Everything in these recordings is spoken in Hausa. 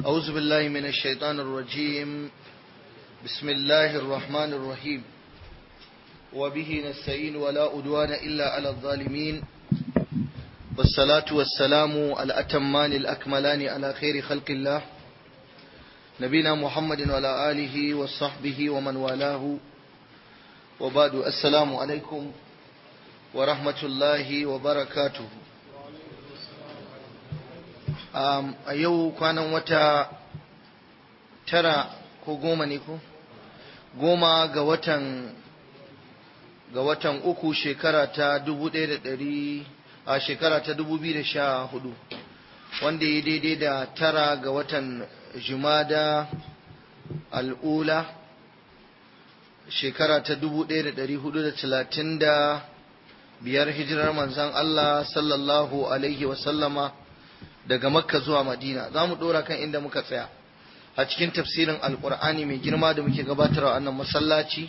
أعوذ بالله من الشيطان الرجيم بسم الله الرحمن الرحيم وبه نستعين ولا أدوان إلا على الظالمين والصلاة والسلام الأتمان الأكملان على خير خلق الله نبينا محمد وعلى آله وصحبه ومن والاه وبعد السلام عليكم ورحمة الله وبركاته um, a yau kwanan wata tara ko goma ne ko goma ga watan ga watan uku shekara ta dubu ɗaya da ɗari a shekara ta dubu biyu da sha hudu wanda ya daidai da tara ga watan jumada al'ula shekara ta dubu ɗaya da ɗari hudu da talatin da biyar hijirar manzan Allah sallallahu alaihi wasallama daga makka zuwa madina za mu ɗora kan inda muka tsaya a cikin tafsirin alkur'ani mai girma da muke gabatarwa a nan masallaci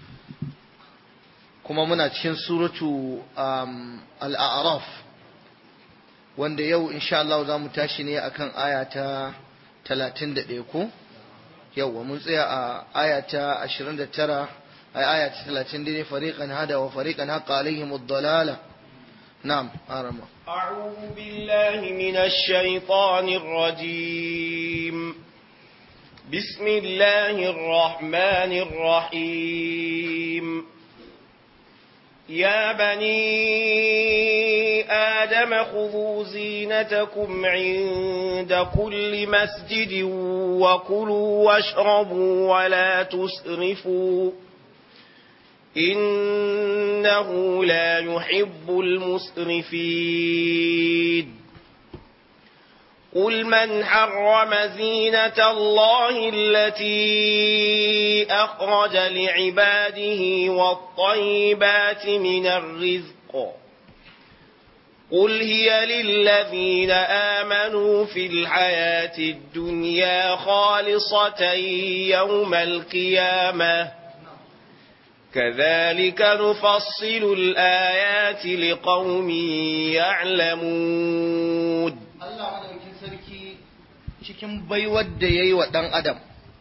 kuma muna cikin suratu al'araf wanda yau insha Allah za mu tashi ne akan aya ta talatin da ɗaya ko yau mun tsaya a aya ta ashirin da tara a aya ta talatin da ne fariƙan hada wa fariƙan haƙa alaihim dalala na'am arama أعوذ بالله من الشيطان الرجيم بسم الله الرحمن الرحيم يا بني آدم خذوا زينتكم عند كل مسجد وكلوا واشربوا ولا تسرفوا إنه لا يحب المسرفين قل من حرم زينة الله التي أخرج لعباده والطيبات من الرزق قل هي للذين آمنوا في الحياة الدنيا خالصة يوم القيامة كذلك نفصل الآيات لقوم يعلمون Allah madaukin sarki cikin baiwar da ya yi wa ɗan adam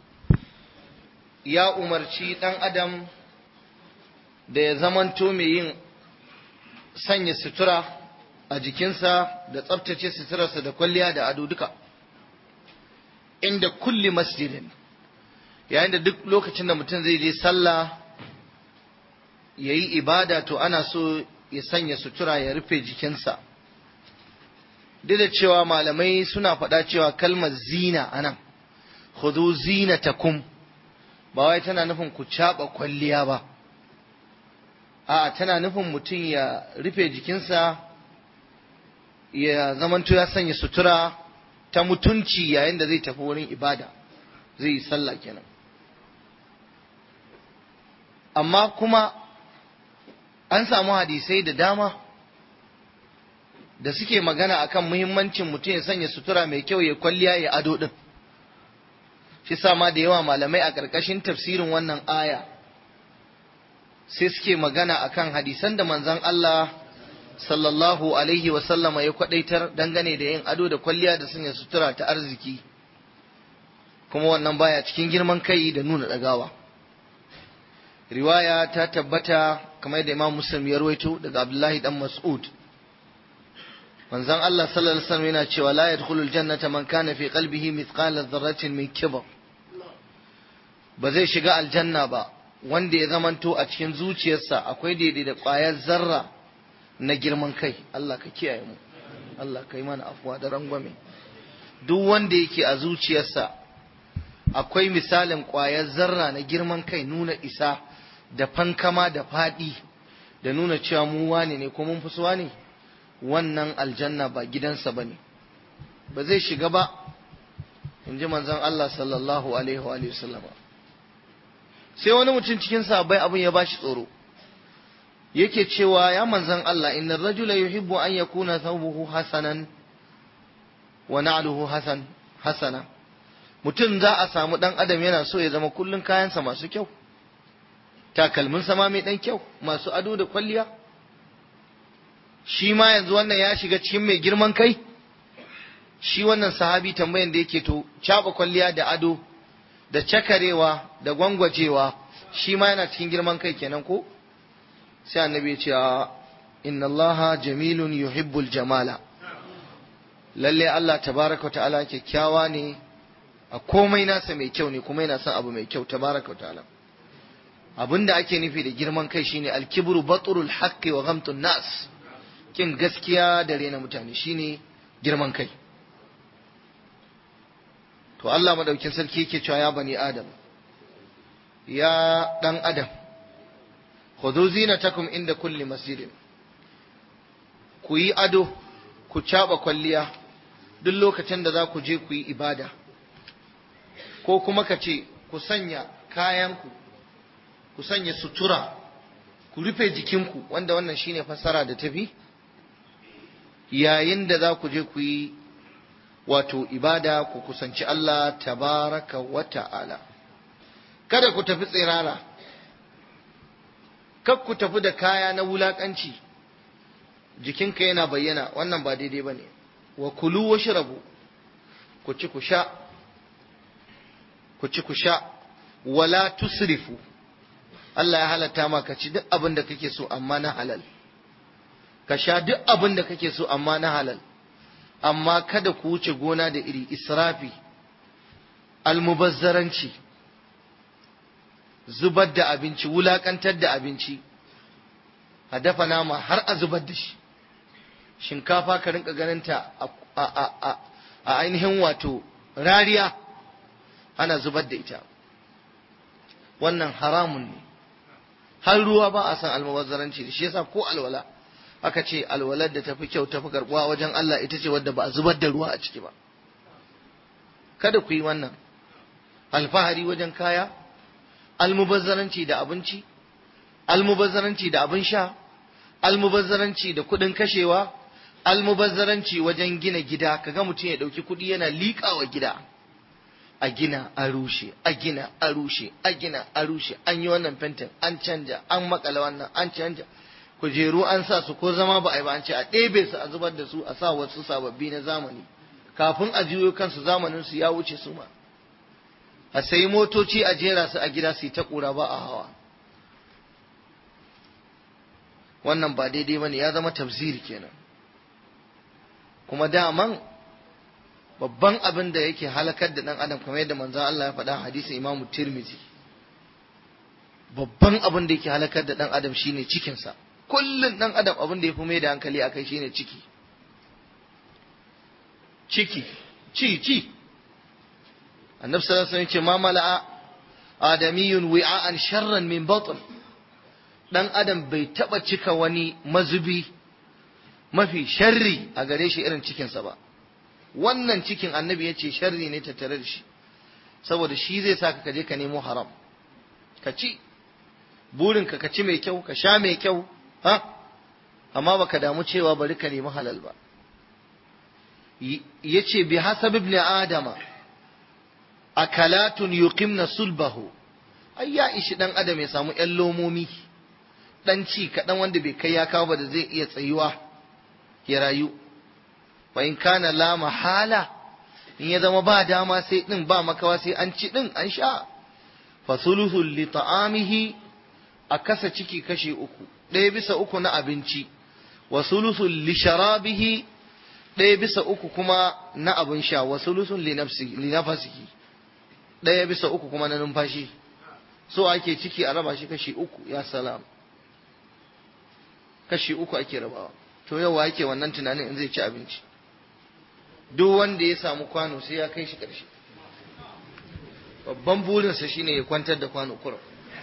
ya umarci ɗan adam da ya zamanto mai yin sanya sutura a jikinsa da tsabtace suturarsa da kwalliya da ado duka inda kulli masjidin yayin da duk lokacin da mutum zai je sallah ya yi ibada to ana so ya sanya sutura ya rufe jikinsa duk da cewa malamai suna faɗa cewa kalmar zina anan khudhu zinatakum ba wai tana nufin ku caɓa kwalliya ba a'a tana nufin mutum ya rufe jikinsa ya zamanto ya sanya sutura ta mutunci yayin da zai tafi wurin ibada zai yi sallah kenan amma kuma an samu hadisai da dama da suke magana akan muhimmancin mutum ya sanya sutura mai kyau ya kwalliya ya ado din shi sama da yawa malamai a ƙarƙashin tafsirin wannan aya sai suke magana akan hadisan da manzon Allah sallallahu alaihi wasallama ya kwadaitar dangane da yin ado da kwalliya da sanya sutura ta arziki kuma wannan baya cikin girman kai da nuna ɗagawa riwaya ta tabbata kamar da imam muslim ya rawaito daga abdullahi dan mas'ud manzon Allah sallallahu alaihi wasallam yana cewa la yadkhulul jannata man kana fi qalbihi mithqala dharratin min kibr ba zai shiga aljanna ba wanda ya zamanto a cikin zuciyarsa akwai daidai da ƙwayar zarra na girman kai Allah ka kiyaye mu Allah ka yi mana afuwa da rangwame duk wanda yake a zuciyarsa akwai misalin ƙwayar zarra na girman kai nuna isa da fankama da faɗi da nuna cewa mu wane ne ko mun fi suwa ne wannan aljanna ba gidansa ba ne ba zai shiga ba in ji manzon Allah sallallahu alaihi wa sallama sai wani mutum cikin sahabbai abin ya bashi tsoro yake cewa ya manzon Allah inna rajula yuhibbu an yakuna thawbuhu hasanan wa na'luhu hasan hasana mutum za a samu dan adam yana so ya zama kullun kayansa masu kyau takalmin sama mai dan kyau masu ado da kwalliya shi ma yanzu wannan ya shiga cikin mai girman kai shi wannan sahabi tambayan da yake to caba kwalliya da ado da cakarewa da gwangwajewa shi ma yana cikin girman kai kenan ko sai annabi ya ce inna allaha jamilun yuhibbul jamala lalle Allah tabaraka ta'ala kyakkyawa ne a komai nasa mai kyau ne kuma yana son abu mai kyau tabaraka ta'ala abinda ake nufi da girman kai shine alkibru baturul haqqi wa ghamtun nas kin gaskiya da rena mutane shine girman kai to Allah madaukin sarki yake cewa ya bani adam ya dan adam khudhu zinatakum inda kulli masjidin ku yi ado ku caba kwalliya duk lokacin da za ku je ku yi ibada ko kuma ka ce ku sanya kayanku ku sanya sutura ku rufe jikinku wanda wannan shine fassara da tafi yayin da za ku je ku yi wato ibada ku kusanci Allah tabaraka wa ta'ala kada ku tafi tsirara kar ku tafi da kaya na wulakanci jikinka yana bayyana wannan ba daidai ba ne wa kulu wa shirabu ku ci ku sha ku ci ku sha wala tusrifu Allah ya halatta ma ka ci duk abin da kake so amma na halal ka sha duk abin da kake so amma na halal amma kada ku wuce gona da iri israfi almubazzaranci zubar da abinci wulakantar da abinci a dafa nama har a zubar da shi shinkafa ka rinka ganinta a ainihin wato rariya ana zubar da ita wannan haramun ne har ruwa ba a san almubazzaranci da shi yasa ko alwala aka ce alwalar da tafi kyau tafi karbuwa wajen Allah ita ce wadda ba a zubar da ruwa a ciki ba kada ku yi wannan alfahari wajen kaya almubazzaranci da abinci almubazzaranci da abin sha almubazzaranci da kuɗin kashewa almubazzaranci wajen gina gida kaga mutum ya ɗauki kuɗi yana liƙawa gida a gina a rushe a gina a rushe a gina a rushe an yi wannan fentin an canja an makala wannan an canja kujeru an sa su ko zama ba a yi ba an ce a ɗebe su a zubar da su a sa wasu sababbi na zamani kafin a juyo kansu zamanin su ya wuce su ma a sayi motoci a jera su a gida su yi ta ƙura ba a hawa wannan ba daidai ba ne ya zama tafsiri kenan kuma daman babban abin da yake halakar da ɗan adam kamar yadda manzon Allah ya faɗa hadisin Imam Tirmidhi babban abin da yake halakar da ɗan adam shine cikinsa kullum ɗan adam abin da ya fi mai da hankali a kai shine ciki ciki ci ci annabi sallallahu alaihi wasallam ce ma mala'a adamiyun wi'an sharran min batn dan adam bai taba cika wani mazubi mafi sharri a gare shi irin cikinsa ba wannan cikin annabi ya ce sharri ne tattare da shi saboda shi zai sa ka je ka nemo haram ka ci burinka ka ci mai kyau ka sha mai kyau ha amma baka damu cewa bari ka nemi halal ba yace bi hasab ibn adama akalatun yuqimna sulbahu ai ya ishi dan adam ya samu yan lomomi dan ci kaɗan wanda bai kai ya kawo ba da zai iya tsayuwa ya rayu wa in kana la mahala in ya zama ba dama sai din ba makawa sai an ci din an sha fa sulusul li ta'amihi a kasa ciki kashe uku ɗaya bisa uku na abinci wa sulusul li sharabihi ɗaya bisa uku kuma na abin sha wa sulusul li nafsihi li nafsihi ɗaya bisa uku kuma na numfashi so ake ciki a raba shi kashi uku ya salam kashi uku ake rabawa to yau ake wannan tunanin in zai ci abinci duk wanda ya samu kwano sai ya kai shi ƙarshe babban burinsa shine ya kwantar da kwano kurum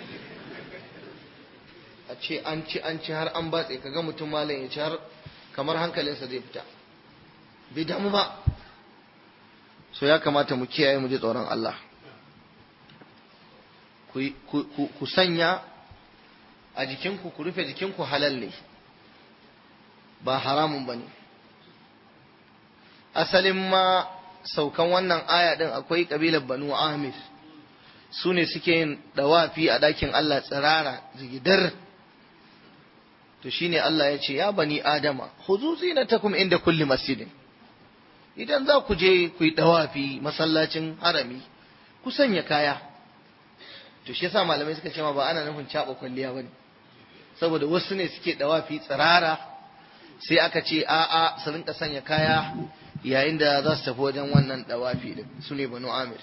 a ce an ci an ci har an batse kaga mutum malam ya ci har kamar hankalinsa zai fita bai damu ba so ya kamata mu kiyaye mu ji tsoron Allah ku sanya a jikinku ku rufe jikinku halal ne ba haramun ba ne asalin ma saukan wannan aya ɗin akwai ƙabilar banu amir su ne suke yin ɗawafi a ɗakin Allah tsirara zigidar to shine Allah ya ce ya bani adama huzu zinatakum inda kulli masjidin idan za ku je ku yi dawafi masallacin harami ku sanya kaya to shi yasa malamai suka ce ma ba ana nufin caba kwalliya bane saboda wasu ne suke dawafi tsirara sai aka ce a'a su rinka sanya kaya yayin da za su tafi wajen wannan dawafi din su ne banu amir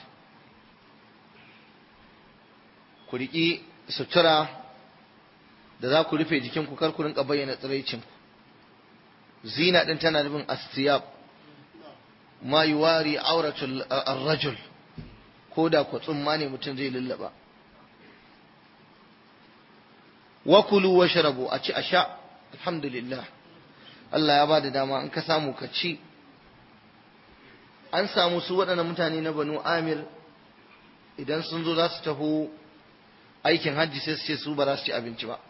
ku riƙi sutura da za ku rufe jikinku kar ku rinka bayyana tsiraicinku zina din tana nufin astiyab ma yuwari auratul ar-rajul ko da ku tsumma ne mutum zai lullaba wa kulu wa sharabu a ci a sha alhamdulillah Allah ya ba da dama in ka samu ka ci an samu su waɗannan mutane na banu amir idan sun zo za su taho aikin hajji sai su ce su ba za su ci abinci ba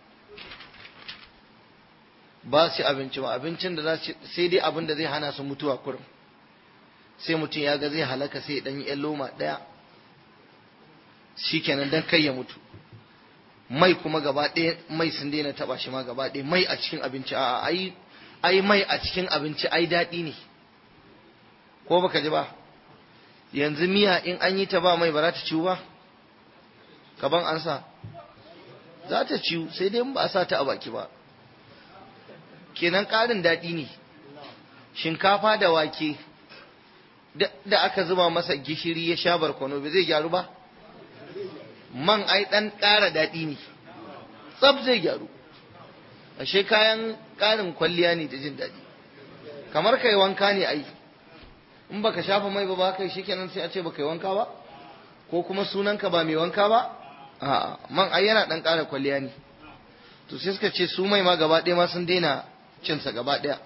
ba su ci abinci ba abincin da za su sai dai abin da zai hana su mutuwa kurum sai mutum ya ga zai halaka sai dan yi loma ɗaya shikenan dan kai ya mutu mai kuma gaba ɗaya mai sun daina taɓa shi ma gaba ɗaya mai a cikin abinci a'a ai ai mai a cikin abinci ai daɗi ne ko baka ji ba yanzu miya in an yi ta ba mai ba za ta ciwu ba kaban an sa za ta ciwu sai dai in ba a sa ta a baki ba kenan ƙarin daɗi ne shinkafa da wake da aka zuba masa gishiri ya sha barkono ba zai gyaru ba man ai ɗan ƙara daɗi ne tsab zai gyaru ashe kayan ƙarin kwalliya ne da jin daɗi kamar kai wanka ne ai in baka shafa mai ba ba kai shikenan sai a ce baka yi wanka ba ko kuma sunanka ba mai wanka ba a'a man ai yana ɗan ƙara kwalliya ne to sai suka ce su mai ma gaba ɗaya ma sun daina cinsa gaba ɗaya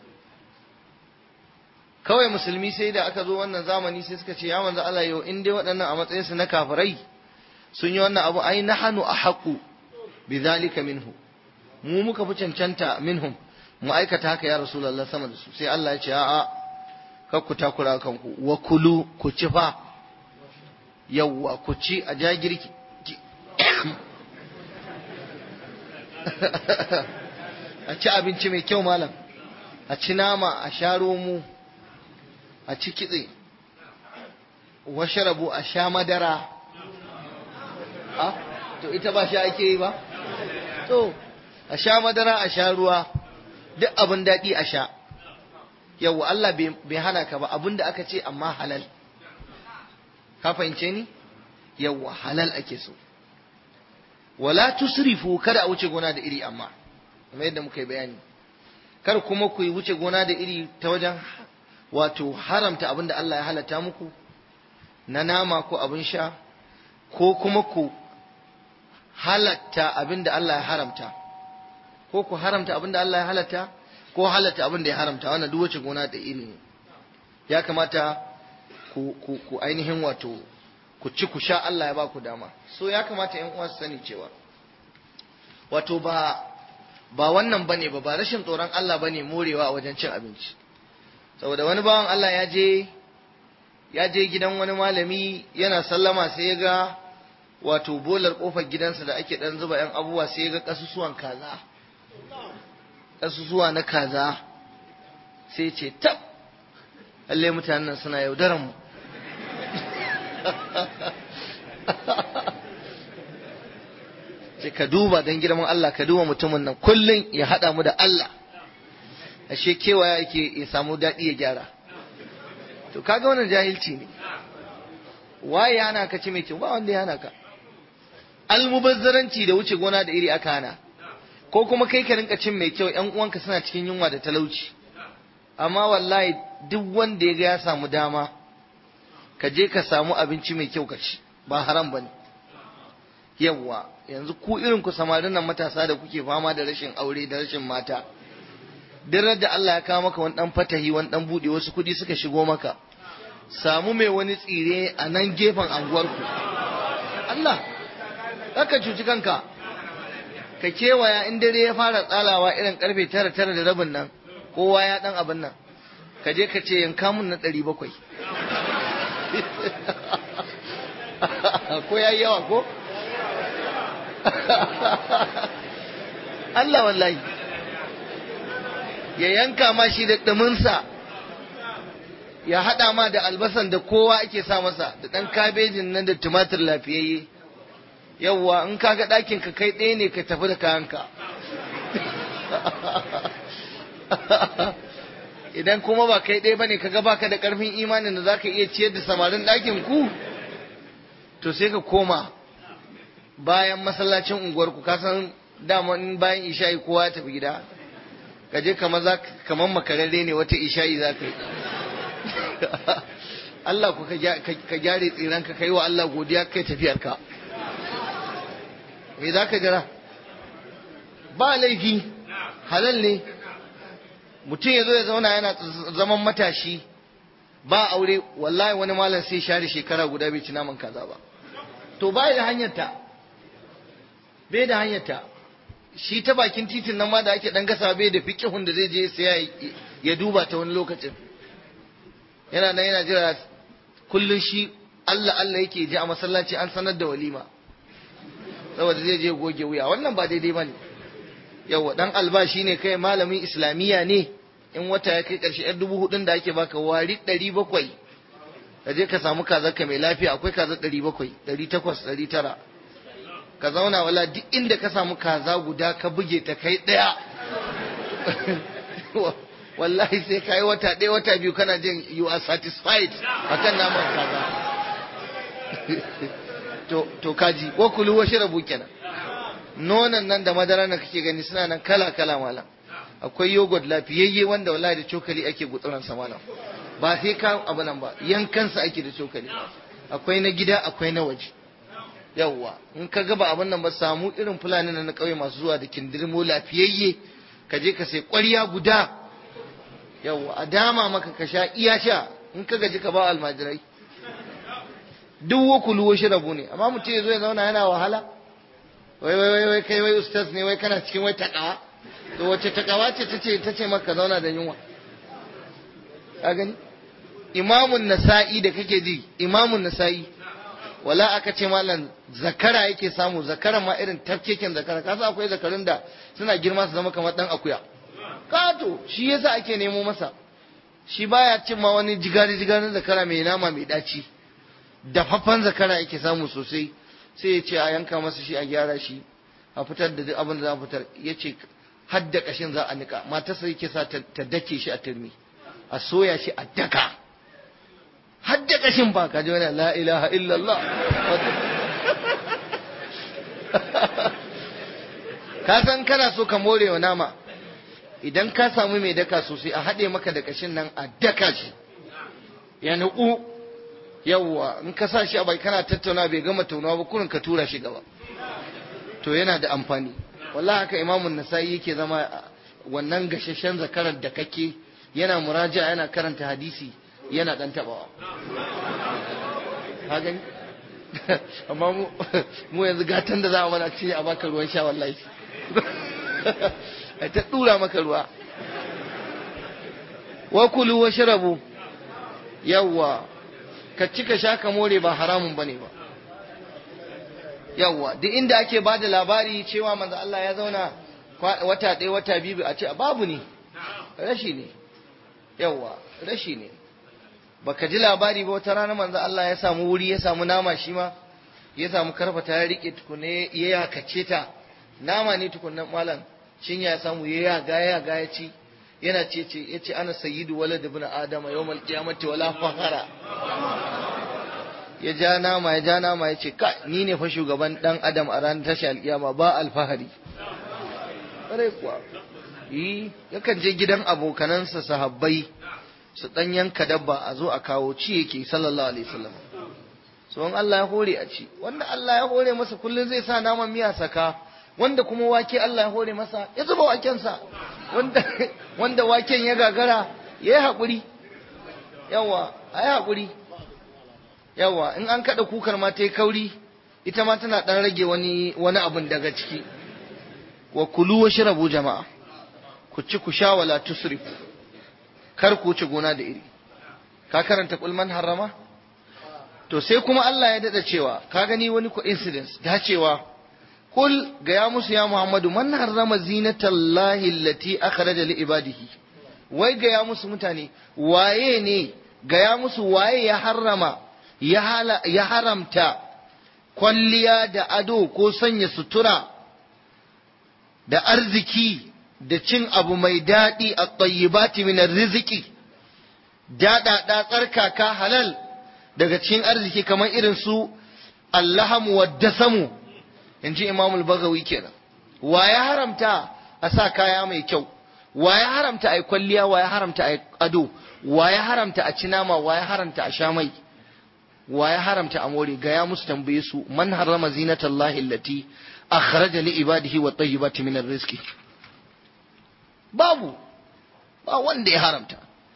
kawai musulmi sai da aka zo wannan zamani sai suka ce ya manzo Allah yau in dai waɗannan a matsayinsu na kafirai sun yi wannan abu ai nahanu ahaqu bidhalika minhu mu muka fi cancanta minhum mu aikata haka ya rasulullah sama da su sai Allah ya ce a'a kar ku takura kanku wa kulu ku ci fa yawwa ku ci a jagirki a ci abinci mai kyau malam a ci nama a sha romo a ci kitse washarabu a sha madara a to ita ba sha ake yi ba to a sha madara a sha ruwa duk abin daɗi a sha yau Allah bai hana ka ba abin da aka ce amma halal ka fahimce ni yau halal ake so wala tusrifu kada a wuce gona da iri amma kamar yadda muka yi bayani kar kuma ku yi wuce gona da iri ta wajen wato haramta abin da Allah ya halatta muku na nama ko abin sha ko kuma ku halatta abin da Allah ya haramta ko ku haramta abin da Allah ya halatta ko halatta abin da ya haramta wannan duk wace gona da iri ne ya kamata ku, ku, ku ainihin wato ku ci ku sha Allah ya ba ku dama so ya kamata ƴan uwa su sani cewa wato ba ba wannan bane ba ba rashin tsoron Allah bane morewa a wajen cin abinci saboda wani bawan Allah ya je ya je gidan wani malami yana sallama sai ya ga wato bolar kofar gidansa da ake dan zuba yan abubuwa sai ya ga kasusuwan kaza kasusuwa na kaza sai ce tab lalle mutanen nan suna yaudaran mu ce ka duba don girman Allah ka duba mutumin nan kullum ya haɗa mu da Allah ashe kewaya yake ya samu daɗi ya gyara to kaga wannan jahilci ne waye ya hana ka ci mai kyau ba wanda ya hana ka almubazzaranci da wuce gona da iri aka hana ko kuma kai ka rinka cin mai kyau ƴan uwanka suna cikin yunwa da talauci amma wallahi duk wanda ya ga ya samu dama ka je ka samu abinci mai kyau ka ci ba haram bane yawwa yanzu ku irin ku samarin nan matasa da kuke fama da rashin aure da rashin mata duk da Allah ya kawo maka wani dan fatahi wani dan bude wasu kudi suka shigo maka samu mai wani tsire a nan gefen anguwarku Allah haka cuci kanka ka kewaya in dare ya fara tsalawa irin karfe tara tara da rabin nan kowa ya dan abin nan ka je ka ce yanka mun na ɗari bakwai ko ya yi yawa ko Allah wallahi ya yanka ma shi da ɗuminsa ya haɗa ma da albasan da kowa ake sa masa da ɗan kabejin nan da tumatir lafiyayye yawwa in ka ga ɗakin ka kai ɗaya ne ka tafi da kayanka idan kuma ba kai ɗaya bane kaga baka da ƙarfin imanin da zaka iya ciyar da samarin ɗakin ku to sai ka koma bayan masallacin unguwar ku kasan dama in bayan isha'i kowa ya tafi gida ka je kamar makararre ne wata isha'i za ka yi Allah ku ka gyare tsiran ka kai wa Allah godiya kai tafiyarka me za ka jira ba laifi halal ne mutum ya zo ya zauna yana zaman matashi ba aure wallahi wani malam sai share shekara guda bai ci naman kaza ba to bai da hanyarta bai da hanyarta shi ta bakin titin nan ma da ake dan gasa bai da fiqihun da zai je sai ya duba ta wani lokacin yana nan yana jira kullun shi Allah Allah yake ji a masallaci an sanar da walima saboda zai je goge wuya wannan ba daidai bane yawa dan albashi ne kai malamin islamiyya ne in wata ya kai karshe yan dubu hudun da ake baka wari ɗari bakwai ka je ka samu kazar ka mai lafiya akwai kazar ɗari bakwai ɗari takwas ɗari tara ka zauna wala duk inda ka samu kaza guda ka buge ta kai ɗaya wallahi sai ka yi wata ɗaya wata biyu kana jin you are satisfied akan naman kaza to to kaji wa kulu wa shrabu kenan nonon nan da madara na kake gani suna nan kala kala malam akwai yogurt lafiyayye wanda wallahi da cokali ake gutsuran sa malam ba sai ka abu nan ba yankansa ake da cokali akwai na gida akwai na waje yawwa in ka gaba abin nan ba samu irin fulani na kauye masu zuwa da kindirmo lafiyayye ka je ka sai ƙwarya guda yawwa a dama maka ka sha iya sha in ka gaji ka ba almajirai duk wakulu wa shirabu ne amma mutum ya zo ya zauna yana wahala wai wai wai wai kai wai ustaz ne wai kana cikin wai takawa to wace takawa ce tace tace maka zauna da yunwa ka gani imamun nasa'i da kake ji imamun nasa'i wala aka ce malam zakara yake samu zakaran ma irin tafkeken zakara kasa akwai zakarun da suna girma su zama kamar dan akuya kato shi yasa ake nemo masa shi baya cin ma wani jigari jigarin zakara mai nama mai daci dafaffen zakara yake samu sosai sai ya ce a yanka masa shi a gyara shi a fitar da duk abin da za a fitar ya ce hadda kashin za a nika matarsa yake sa ta dake shi a turmi a soya shi a daka hadda kashin ba ka ji wani la ilaha illallah ka san kana so ka more wa nama idan ka samu mai daka sosai a haɗe maka da kashin nan a daka shi ya nuku yawwa in ka sa shi a bai kana tattauna bai gama taunawa ba kurin ka tura shi gaba to yana da amfani wallahi haka imamun nasa'i yake zama wannan gashashen zakarar da kake yana muraja yana karanta hadisi yana dan tabawa ka gani amma mu mu yanzu gatan da za a mana ce a baka ruwan sha wallahi ai ta dura maka ruwa wa kulu wa sharabu yawwa ka ci ka sha ka more ba haramun bane ba yawwa duk inda ake bada labari cewa manzo Allah ya zauna wata ɗaya wata biyu a ce babu ne rashi ne yawwa rashi ne baka ji labari ba wata rana manzo Allah ya samu wuri ya samu nama shi ma ya samu karfata ya rike tukune ya yakace ta nama ne tukunan malam shin ya samu ya yaga ya yaga ya ci yana ce ce ya ce ana sayyidu walad ibn adama yawmal qiyamati wala fakhara ya ja nama ya ja nama ya ce ka ni ne fa shugaban dan adam a ranar tashi alkiyama ba alfahari ƙwarai kuwa yi yakan je gidan abokanansa sahabbai su dan yanka dabba a zo a kawo ci yake sallallahu alaihi wasallam so in Allah ya hore a ci wanda Allah ya hore masa kullun zai sa naman miya saka wanda kuma wake Allah ya hore masa ya zuba wakensa wanda wanda waken ya gagara ya yi haƙuri yawa a yi haƙuri yawa in an kaɗa kukar ma ta yi kauri ita ma tana ɗan rage wani wani abun daga ciki wa kulu wa shirabu jama'a ku ci ku sha wala tusrifu kar ku ci gona da iri ka karanta kulman harama to sai kuma Allah ya dada cewa ka gani wani coincidence dacewa kul ga ya musu ya Muhammadu man harrama zinatallahi allati akhraja li ibadihi wai ga ya musu mutane waye ne gaya musu waye ya harrama ya haramta kwalliya da ado ko sanya sutura da arziki da cin abu mai daɗi a tsayyibati min riziki daɗaɗa tsarkaka halal daga cikin arziki kamar irin su allahamu wa dasamu in ji imamul bagawi kenan wa ya haramta a sa kaya mai kyau wa ya haramta a yi kwalliya wa ya haramta a yi ado wa ya haramta a ci nama wa ya haramta a sha mai wa ya haramta a more ga ya musu tambaye su man harrama zinatallahi allati akhraja li ibadihi wa tayyibati min rizqi babu ba wanda ya haramta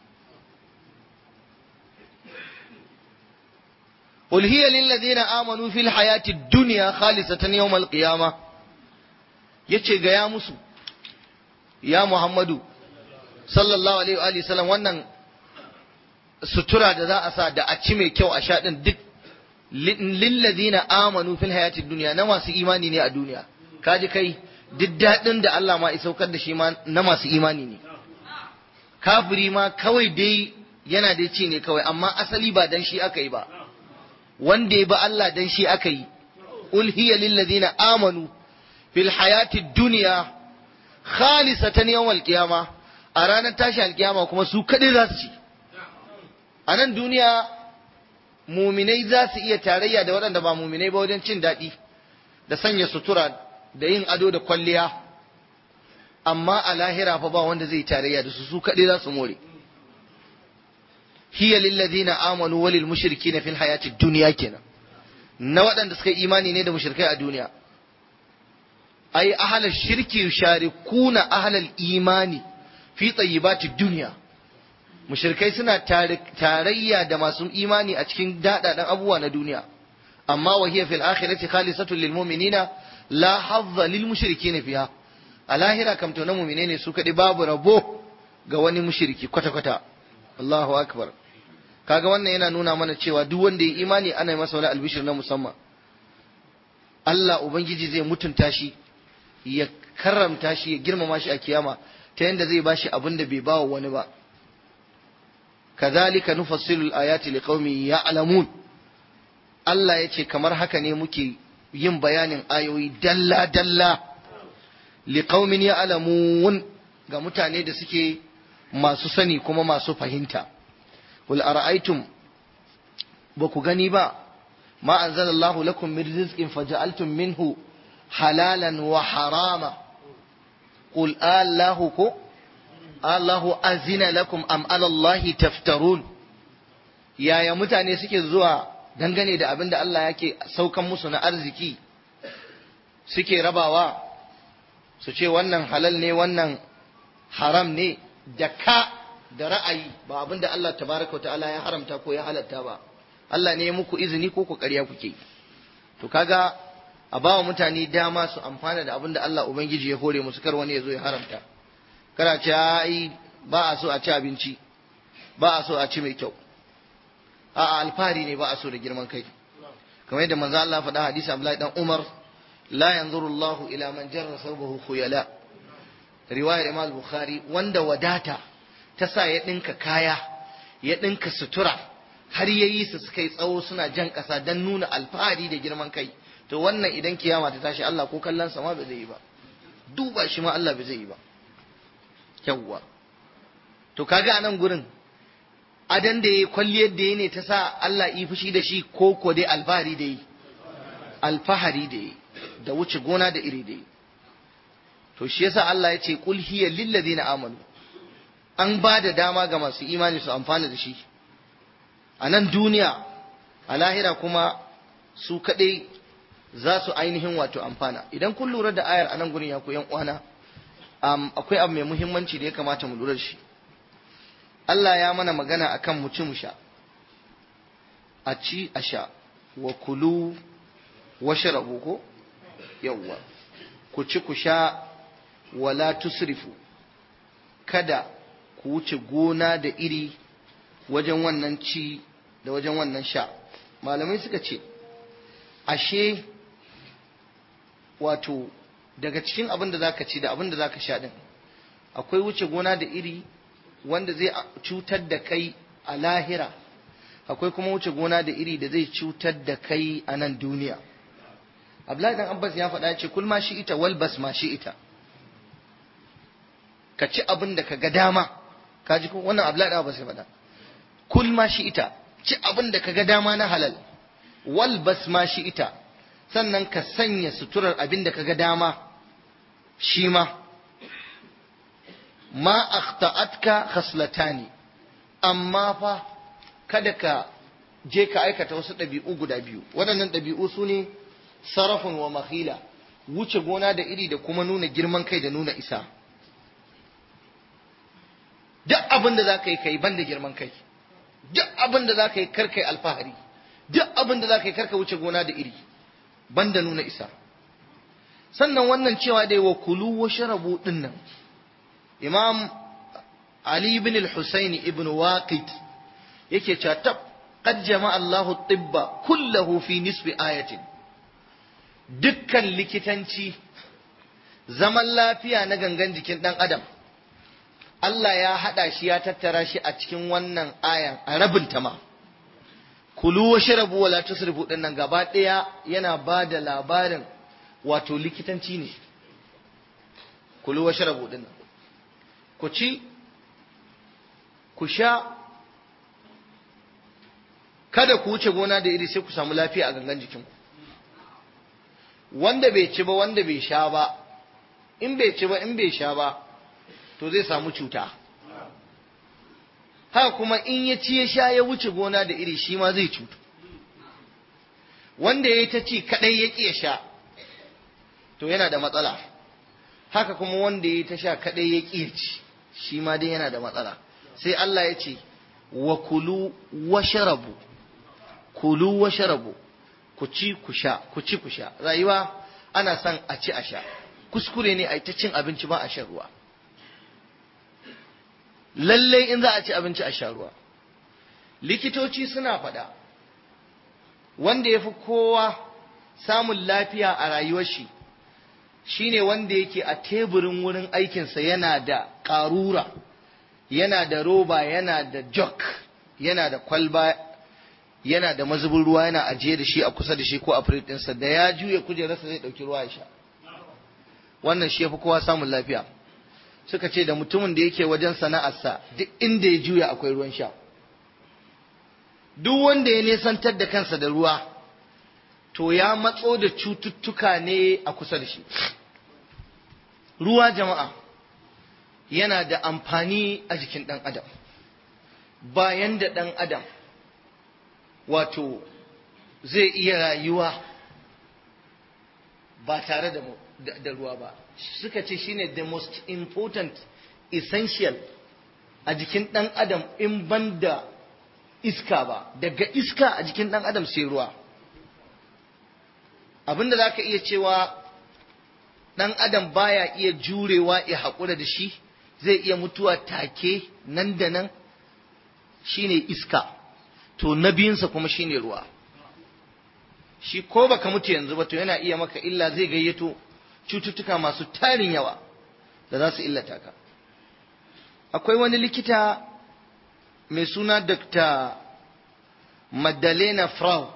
قل هي للذين آمنوا في الحياة الدنيا خالصة يوم القيامة yace ga ya musu ya Muhammadu sallallahu alaihi wa sallam wannan sutura da za a sa da a ci mai kyau a sha din duk lillazina amanu fil hayati dunya na masu imani ne a duniya kaji kai duk daɗin da Allah ma saukar da shi ma na masu imani ne kafiri ma kawai dai yana dai ci ne kawai amma asali ba dan shi aka yi ba wanda ya ba Allah dan shi aka yi ul hiya lillazina amanu fil hayati dunya khalisatan yawmal qiyama a ranar tashi alkiyama kuma su kadai za su ci a nan duniya muminai za su iya tarayya da waɗanda ba muminai ba wajen cin daɗi da sanya sutura da yin ado da kwalliya amma a lahira fa ba wanda zai tarayya da su su kaɗai za su more hiya lillazina amanu walil mushrikina fil hayati dunya kenan na waɗanda suka imani ne da mushrikai a duniya ai ahlal shirki yusharikuna ahlal imani fi tayyibati dunya mushrikai suna tarayya da masu imani a cikin daɗaɗan abubuwa na duniya amma wa hiya fil akhirati khalisatun lil mu'minina la hazza lil mushrikina fiha a lahira kam to na mu'mine ne su kaɗai babu rabo ga wani mushriki kwata kwata Allahu akbar kaga wannan yana nuna mana cewa duk wanda ya imani ana yi masa wani albishir na musamman Allah ubangiji zai mutunta shi ya karramta shi ya girmama shi a kiyama ta yadda zai bashi abin da bai bawa wani ba kazalika nufassilu ayati liqaumin ya'lamun Allah yace kamar haka ne muke yin bayanin ayoyi dalla dalla liqaumin ya'lamun ga mutane da suke masu sani kuma masu fahimta wal ara'aytum ba ku gani ba ma anzalallahu lakum min rizqin faja'altum minhu halalan wa harama qul allahu ko Allahu azina lakum am alallahi taftarun yaya mutane suke zuwa dangane da abin da Allah yake saukan musu na arziki suke rabawa su ce wannan halal ne wannan haram ne da ka da ra'ayi ba abin da Allah tabaraka ta'ala ya haramta ko ya halatta ba Allah ne ya muku izini ko ku ƙarya kuke to kaga a bawa mutane dama su amfana da abin da Allah ubangiji ya hore musu kar wani ya zo ya haramta kana ce ai ba a so a ci abinci ba a so a ci mai kyau a alfahari ne ba a so da girman kai kamar yadda manzo Allah faɗa hadisi Abdullahi dan Umar la yanzuru Allah ila man jarra sawbahu khuyala riwayar Imam Bukhari wanda wadata ta sa ya dinka kaya ya dinka sutura har yayi su suka yi tsawo suna jan ƙasa dan nuna alfahari da girman kai to wannan idan kiyama ta tashi Allah ko kallon sa ma ba zai yi ba duba shi ma Allah ba zai yi ba yawwa to kaga a nan gurin adan da ya kwalliyar da ya ne ta sa Allah yi fushi da shi ko ko dai alfahari da yi alfahari da yi da wuce gona da iri da yi to shi yasa Allah ya ce qul hiya lil ladina amanu an ba da dama ga masu imani su amfana da shi a nan duniya a lahira kuma su kadai za su ainihin wato amfana idan kun lura da ayar a nan gurin ya ku yan uwana um, akwai abu mai muhimmanci da ya kamata mu lura da shi Allah ya mana magana akan mu ci mu sha a ci a sha wa kulu wa sharabu ko yawwa ku ci ku sha wala tusrifu kada ku wuce gona da iri wajen wannan ci da wajen wannan sha malamai suka ce ashe wato daga cikin abin da zaka ci da abin da zaka sha din akwai wuce gona da iri wanda zai cutar da kai a lahira akwai kuma wuce gona da iri da zai cutar da kai a nan duniya Abdullahi dan Abbas ya faɗa ce kul ma shi ita wal bas ma shi ita ka ci abin da ka ga dama ka ji ko wannan Abdullahi dan Abbas ya faɗa kul ma shi ita ci abin da ka ga dama na halal wal bas ma shi ita sannan ka sanya suturar abin da ka ga dama shi ma ma akhta'atka khaslatani amma fa kada ka je ka aikata wasu ɗabi'u guda biyu waɗannan ɗabi'u su ne sarafin wa mahila wuce gona da iri da kuma nuna girman kai da nuna isa duk abin da za ka yi kai ban da girman kai duk abin da za ka yi karkai alfahari duk abin da za ka yi karka wuce gona da iri ban da nuna isa sannan wannan cewa dai wa kulu wa sharabu din nan imam ali ibn al-husayn ibn waqid yake cewa tab qad jama'a Allahu tibba kullahu fi nisbi ayatin dukkan likitanci zaman lafiya na gangan jikin dan adam Allah ya hada shi ya tattara shi a cikin wannan ayan a rabin ta ma kulu wa sharabu wala tusrifu din nan gaba daya yana ba da labarin wato likitanci ne kulu wa sharabu din nan ku ci ku sha kada ku wuce gona da iri sai ku samu lafiya a gangan jikinku wanda bai ci ba wanda bai sha ba in bai ci ba in bai sha ba to zai samu cuta haka kuma in ya ci ya sha ya wuce gona da iri shi ma zai cutu wanda ya yi ta ci kadai ya ƙi ya sha to yana da matsala haka kuma wanda ya yi ta sha kadai ya ƙi ya ci shi ma dai yana da matsala sai Allah ya ce wa kulu wa sharabu kulu wa sharabu ku ci ku sha ku ci ku sha rayuwa ana son a ci a sha kuskure ne a ta cin abinci ba a shan ruwa lallai in za a ci abinci a sha ruwa likitoci suna faɗa wanda ya fi kowa samun lafiya a rayuwar shi shine wanda yake a teburin wurin aikinsa yana da ƙarura yana da roba yana da jok yana da kwalba yana da mazubin ruwa yana ajiye da shi a kusa da shi ko a firit ɗinsa da ya juya kujerarsa zai ɗauki ruwa ya sha wannan shi ya fi kowa samun lafiya suka ce da mutumin da yake wajen sana'arsa duk inda ya juya akwai ruwan sha duk wanda ya nesantar da kansa da ruwa to ya matso da cututtuka ne a kusa da shi ruwa jama'a yana da amfani a jikin ɗan adam bayan da ɗan adam wato zai iya rayuwa ba tare da, da ruwa ba suka ce shine the most important essential a jikin ɗan adam in ban da iska ba daga iska a jikin ɗan adam sai ruwa abinda za ka iya cewa ɗan adam baya iya jurewa ya haƙura da shi zai iya mutuwa take nan da nan shine iska to na biyunsa kuma shine ruwa shi ko baka mutu yanzu ba to yana iya maka illa zai gayyato cututtuka masu tarin yawa da za su illata ka akwai wani likita mai suna dr madalena frau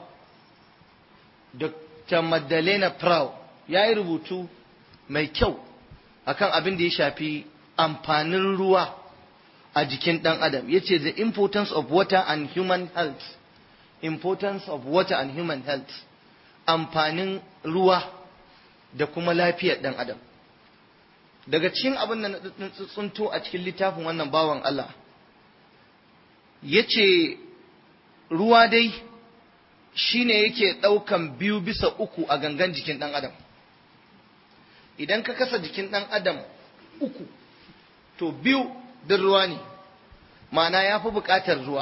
dr madalena frau ya yi rubutu mai kyau akan abin da ya shafi amfanin ruwa a jikin ɗan adam ya ce the importance of water and human health importance of water and human health amfanin ruwa da kuma lafiyar ɗan adam daga cikin abin da na tsunto a cikin littafin wannan bawan Allah ya ce ruwa dai shine yake ɗaukan biyu bisa uku a gangan jikin ɗan adam idan ka kasa jikin ɗan adam uku to biyu din ruwa ne ma'ana ya fi buƙatar ruwa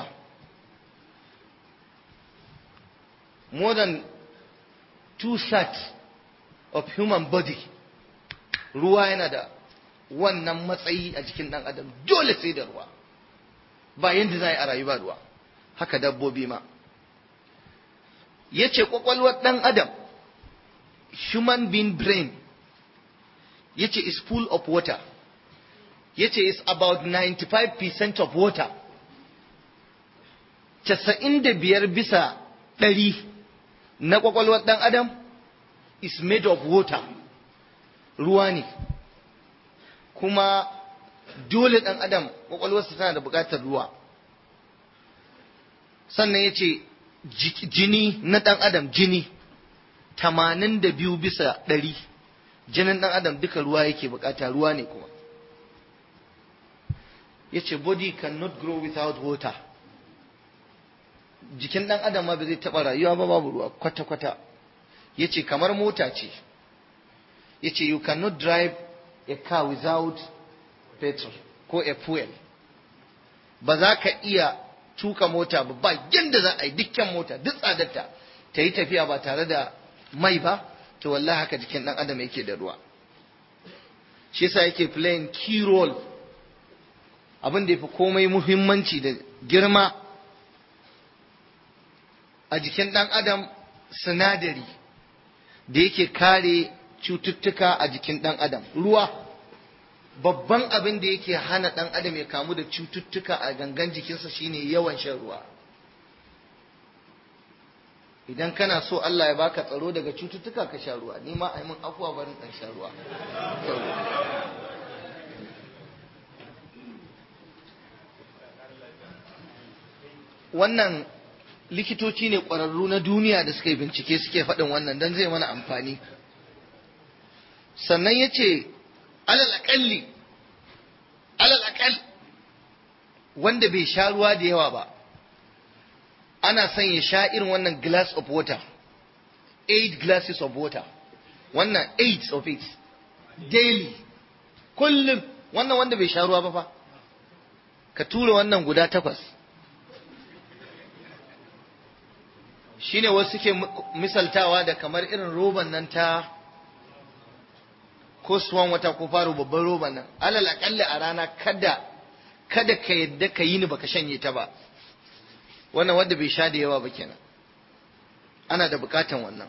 more than two thirds of human body ruwa yana da wannan matsayi a jikin ɗan adam dole sai da ruwa ba yadda za a yi a rayuwa ruwa haka dabbobi ma ya ce ƙwaƙwalwar ɗan adam human being brain ya ce is full of water ya ce is about 95% of water casa'in da biyar bisa ɗari na ƙwaƙwalwar ɗan adam is made of water ruwa ne kuma dole ɗan adam ƙwaƙwalwarsa tana da buƙatar ruwa sannan ya ce jini na ɗan adam jini tamanin da biyu bisa ɗari jinin ɗan adam duka ruwa yake buƙata ruwa ne kuma ya ce body cannot grow without water jikin ɗan adam ma ba zai taɓa rayuwa ba babu ruwa kwata-kwata ya ce kamar mota ce ya ce you cannot drive a car without petrol ko a fuel ba za ka iya tuka mota ba ba yadda za a yi dukkan mota duk tsadarta ta yi tafiya ba tare da mai ba to wallahi haka jikin ɗan adam yake da ruwa shi yasa yake playing key role abin da ya fi komai muhimmanci da girma a jikin ɗan adam sinadari da yake kare cututtuka a jikin ɗan adam ruwa babban abin da yake hana ɗan adam ya kamu da cututtuka a gangan jikinsa shine yawan shan ruwa idan kana so Allah ya baka tsaro daga cututtuka ka sha ruwa ni ma a yi min afuwa barin ɗan sha ruwa wannan likitoci ne ƙwararru na duniya da suka yi bincike suke faɗin wannan don zai mana amfani sannan ya ce alal aƙalli alal aƙal wanda bai sha ruwa da yawa ba ana son ya sha irin wannan glass of water eight glasses of water wannan eight of it daily kullum wannan wanda bai sha ruwa ba fa ka tura wannan guda takwas shine wasu suke misaltawa da kamar irin roban nan ta ko suwan wata ko faro babban roban nan alal akalli a rana kada kada ka yadda ka yi ni baka shanye ta ba wannan wanda bai sha da yawa ba kenan ana da bukatan wannan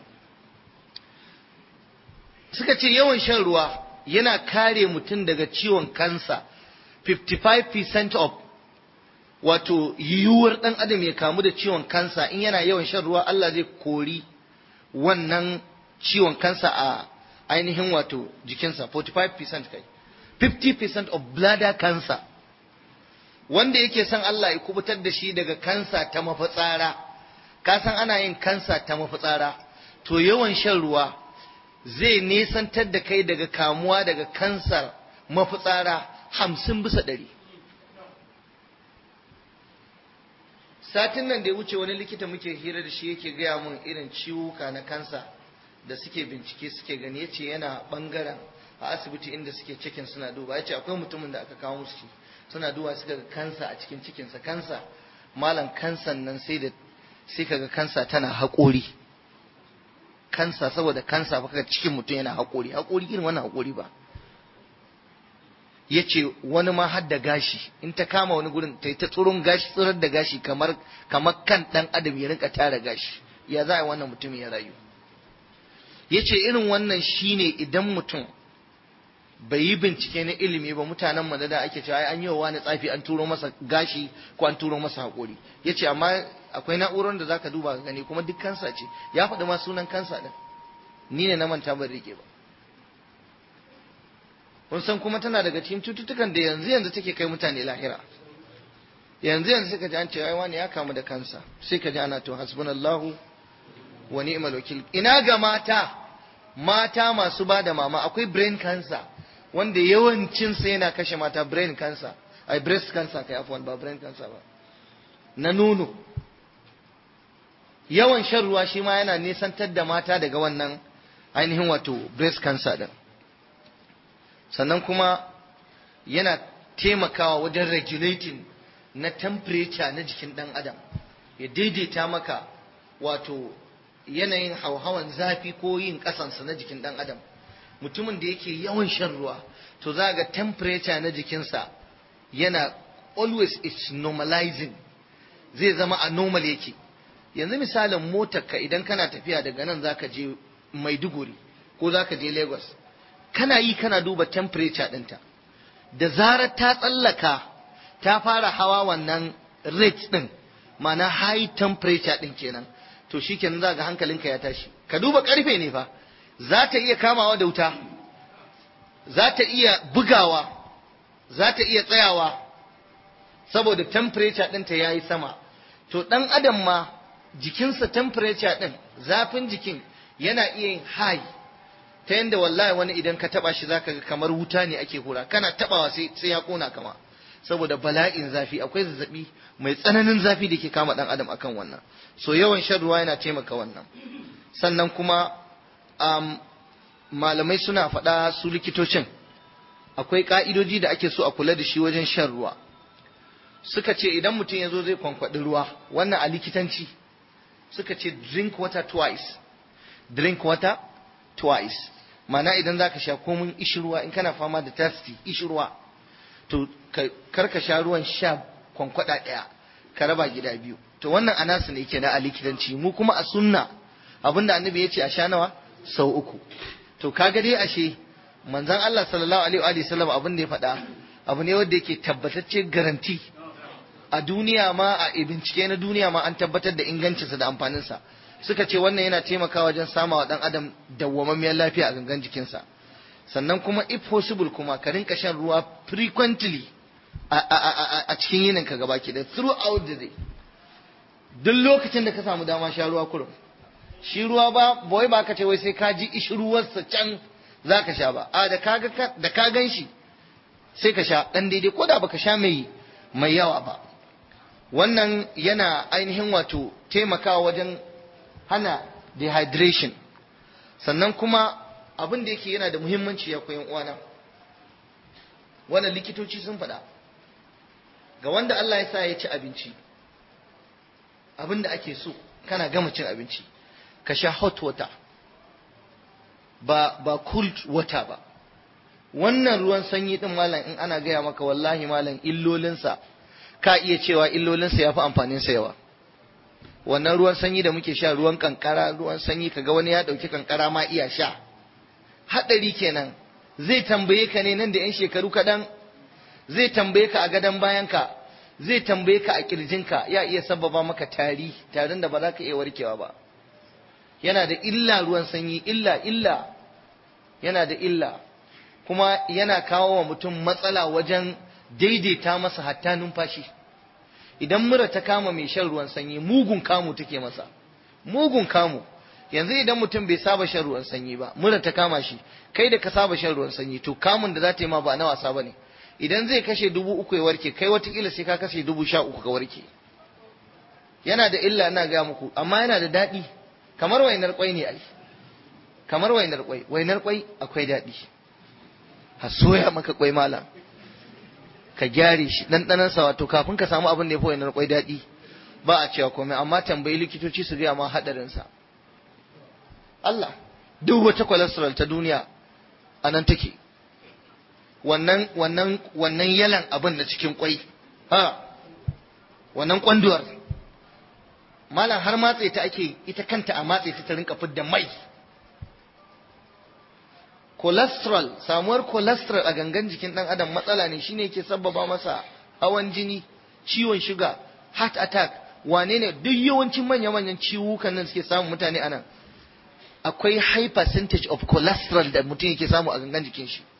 suka ce yawan shan ruwa yana kare mutum daga ciwon kansa 55% of wato yiwuwar ɗan adam ya kamu da ciwon kansa in yana yawan shan ruwa Allah zai kori wannan ciwon kansa a ainihin wato jikinsa 45% kai 50% of bladder cancer wanda yake son Allah ya kubutar da shi daga kansa ta mafitsara ka san ana yin kansa ta mafitsara to yawan shan ruwa zai nesantar da kai daga kamuwa daga kansar mafitsara hamsin bisa ɗari satin nan da ya wuce wani likita muke hira da shi yake gaya mun irin ciwuka na kansa da suke bincike suke gani yace yana bangaren a asibiti inda suke cikin suna duba yace akwai mutumin da aka kawo musu suna duba suka ga kansa a cikin cikinsa kansa malam kansan nan sai da sai kaga kansa tana haƙori kansa saboda kansa fa kaga cikin mutum yana haƙori haƙori irin wannan haƙori ba ya ce wani ma har da gashi in ta kama wani gurin ta yi ta tsoron gashi tsirar da gashi kamar kamar kan ɗan adam ya rinka tara gashi ya za a yi wannan mutum ya rayu ya ce irin wannan shine idan mutum bai yi bincike na ilimi ba mutanen madada ake cewa an yi wa wani tsafi an turo masa gashi ko an turo masa haƙori ya ce amma akwai na'urar da zaka duba ka gani kuma duk kansa ce ya faɗi ma sunan kansa ɗin ni ne na manta ban rike ba kun san kuma tana daga cikin cututtukan da yanzu yanzu take kai mutane lahira yanzu yanzu suka ji an ce ai wani ya kamu da kansa sai ka ji ana to hasbunallahu wa ni'mal wakil ina ga mata mata masu ba da mama akwai brain cancer wanda yawancin sa yana kashe mata brain cancer ai breast cancer kai afwan ba brain cancer ba na nono yawan shan ruwa shi ma yana nisantar da mata daga wannan ainihin wato breast cancer din sannan kuma yana taimakawa wajen regulating na temperature na jikin ɗan adam ya daidaita maka wato yanayin hauhawan zafi ko yin ƙasansa na jikin ɗan adam mutumin da yake yawan shan ruwa to za ga temperature na jikinsa yana always it's normalizing zai zama a normal yake yanzu misalin motarka idan kana tafiya daga nan zaka je maiduguri ko zaka je lagos kana yi kana duba temperature ɗinta da zarar ta tsallaka ta fara hawa wannan rate ɗin ma'ana high temperature din kenan to shikenan za ga hankalinka ya tashi ka duba karfe ne fa za ta iya kamawa da wuta za ta iya bugawa za ta iya tsayawa saboda temperature ɗinta ya yi sama to ɗan adam ma jikinsa temperature ɗin zafin jikin yana iya yin high ta yadda wallahi wani idan ka taba shi zaka ga kamar wuta ne ake hura kana tabawa sai sai ya kona kama saboda bala'in zafi akwai zazzabi mai tsananin zafi da ke kama dan adam akan wannan so yawan shan ruwa yana taimaka wannan sannan kuma um, malamai suna faɗa su likitocin akwai ka'idoji da ake so a kula da shi wajen shan ruwa suka ce idan mutum ya zo zai kwankwaɗi ruwa wannan a likitanci suka ce drink water twice drink water twice mana idan za ka sha komin ishirwa in kana fama da thirsty ishirwa to kar ka sha ruwan sha kwankwada ɗaya ka raba gida biyu to wannan anasu ne ke na a likitanci mu kuma a sunna abinda annabi ya ce a sha nawa sau uku to kaga dai ashe manzon Allah sallallahu alaihi wa sallam abin da ya faɗa abu ne wanda yake tabbatacce garanti a duniya ma a bincike na duniya ma an tabbatar da ingancinsa da amfaninsa suka ce wannan yana taimakawa wajen samawa dan adam dawwamammiyar lafiya a gangan jikinsa sannan kuma if possible kuma ka rinka shan ruwa frequently a cikin yinin ka gaba ki da throughout the day duk lokacin da ka samu dama sha ruwa kurum shi ruwa ba boy ba ka ce wai sai ka ji ishi ruwarsa can za ka sha ba a da ka da ka gan shi sai ka sha dan daidai ko da baka sha mai mai yawa ba wannan yana ainihin wato taimakawa wajen hana dehydration sannan kuma abin da yake yana da muhimmanci ya koyan uwana wannan likitoci sun faɗa ga wanda Allah ya sa ya ci abinci abin da ake so kana gama cin abinci ka sha hot water ba ba cold water ba wannan ruwan sanyi din malam in ana gaya maka wallahi malam illolinsa ka iya cewa illolinsa ya fi amfaninsa yawa wannan ruwan sanyi da muke sha ruwan kankara ruwan sanyi kaga wani ya dauki kankara ma iya sha hadari kenan zai tambaye ka ne nan da yan shekaru kaɗan zai tambaye ka a gadon bayanka zai tambaye ka a kirjinka ya iya sababa maka tari tarin da ba za ka iya warkewa ba yana da illa ruwan sanyi illa illa yana da illa kuma yana kawo wa mutum matsala wajen daidaita masa hatta numfashi idan mura ta kama mai shan ruwan sanyi mugun kamu take masa mugun kamu yanzu idan mutum bai saba shan ruwan sanyi ba mura ta kama shi kai da ka saba shan ruwan sanyi to kamun da za ta yi ma ba na wasa bane idan zai kashe dubu uku ya warke kai watakila sai ka kashe dubu sha uku ka warke yana da illa ina ga muku amma yana da daɗi kamar wainar kwai ne ai kamar wainar kwai wainar kwai akwai daɗi ha soya maka kwai malam ka gyare shi ɗanɗanan sa wato kafin ka samu abin da ya fi wainar kwai daɗi ba a cewa komai amma tambayi likitoci su gaya ma haɗarin sa Allah duk wata cholesterol ta duniya a nan take wannan wannan wannan yalan abin da cikin kwai ha wannan kwanduwar malam har matse ta ake ita kanta a matse ta ta rinka fidda mai cholesterol samuwar cholesterol a gangan jikin dan adam matsala ne shine yake sabbaba masa hawan jini ciwon shuga heart attack wane ne duk yawancin manya-manyan ciwukan nan suke samun mutane anan akwai high percentage of cholesterol da mutum yake samu a gangan jikin shi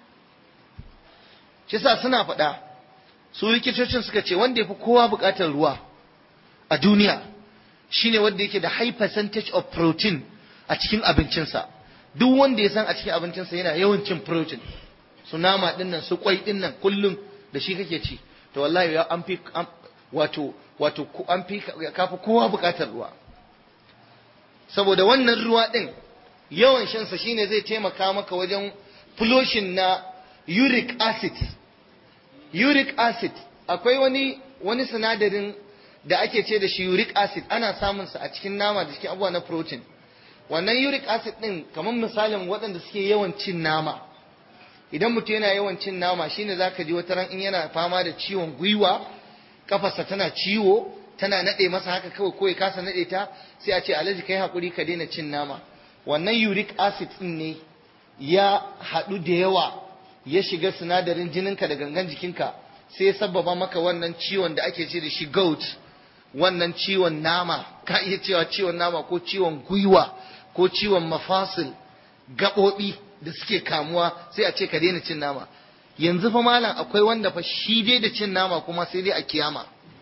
shi sa suna faɗa su likitocin suka ce wanda ya fi kowa buƙatar ruwa a duniya shine wanda yake da high percentage of protein a cikin abincinsa duk wanda ya san a cikin abincinsa yana yawan cin protein su nama dinnan su kwai dinnan kullum da shi kake ci to wallahi ya an fi wato wato an fi kafi kowa buƙatar ruwa saboda wannan ruwa din yawan shansa shine zai taimaka maka wajen flushing na uric acid uric acid akwai wani wani sinadarin da ake ce da shi uric acid ana samun sa a cikin nama da cikin abubuwa na protein wannan uric acid din kamar misalin waɗanda suke yawan cin nama idan mutum yana yawan cin nama shine zaka ji wata ran in yana fama da ciwon gwiwa kafarsa tana ciwo tana nade masa haka kawai ko ya kasa nade ta sai a ce alhaji kai hakuri ka daina cin nama wannan uric acid din ne ya haɗu da yawa ya shiga sinadarin jininka da gangan jikinka sai ya sabbaba maka wannan ciwon da ake ce da shi gout wannan ciwon nama ka iya cewa ciwon nama ko ciwon gwiwa ko ciwon mafasil gaɓoɓi da suke kamuwa sai a ce ka daina cin nama yanzu fa malam akwai wanda fa shi dai da cin nama kuma sai dai a kiyama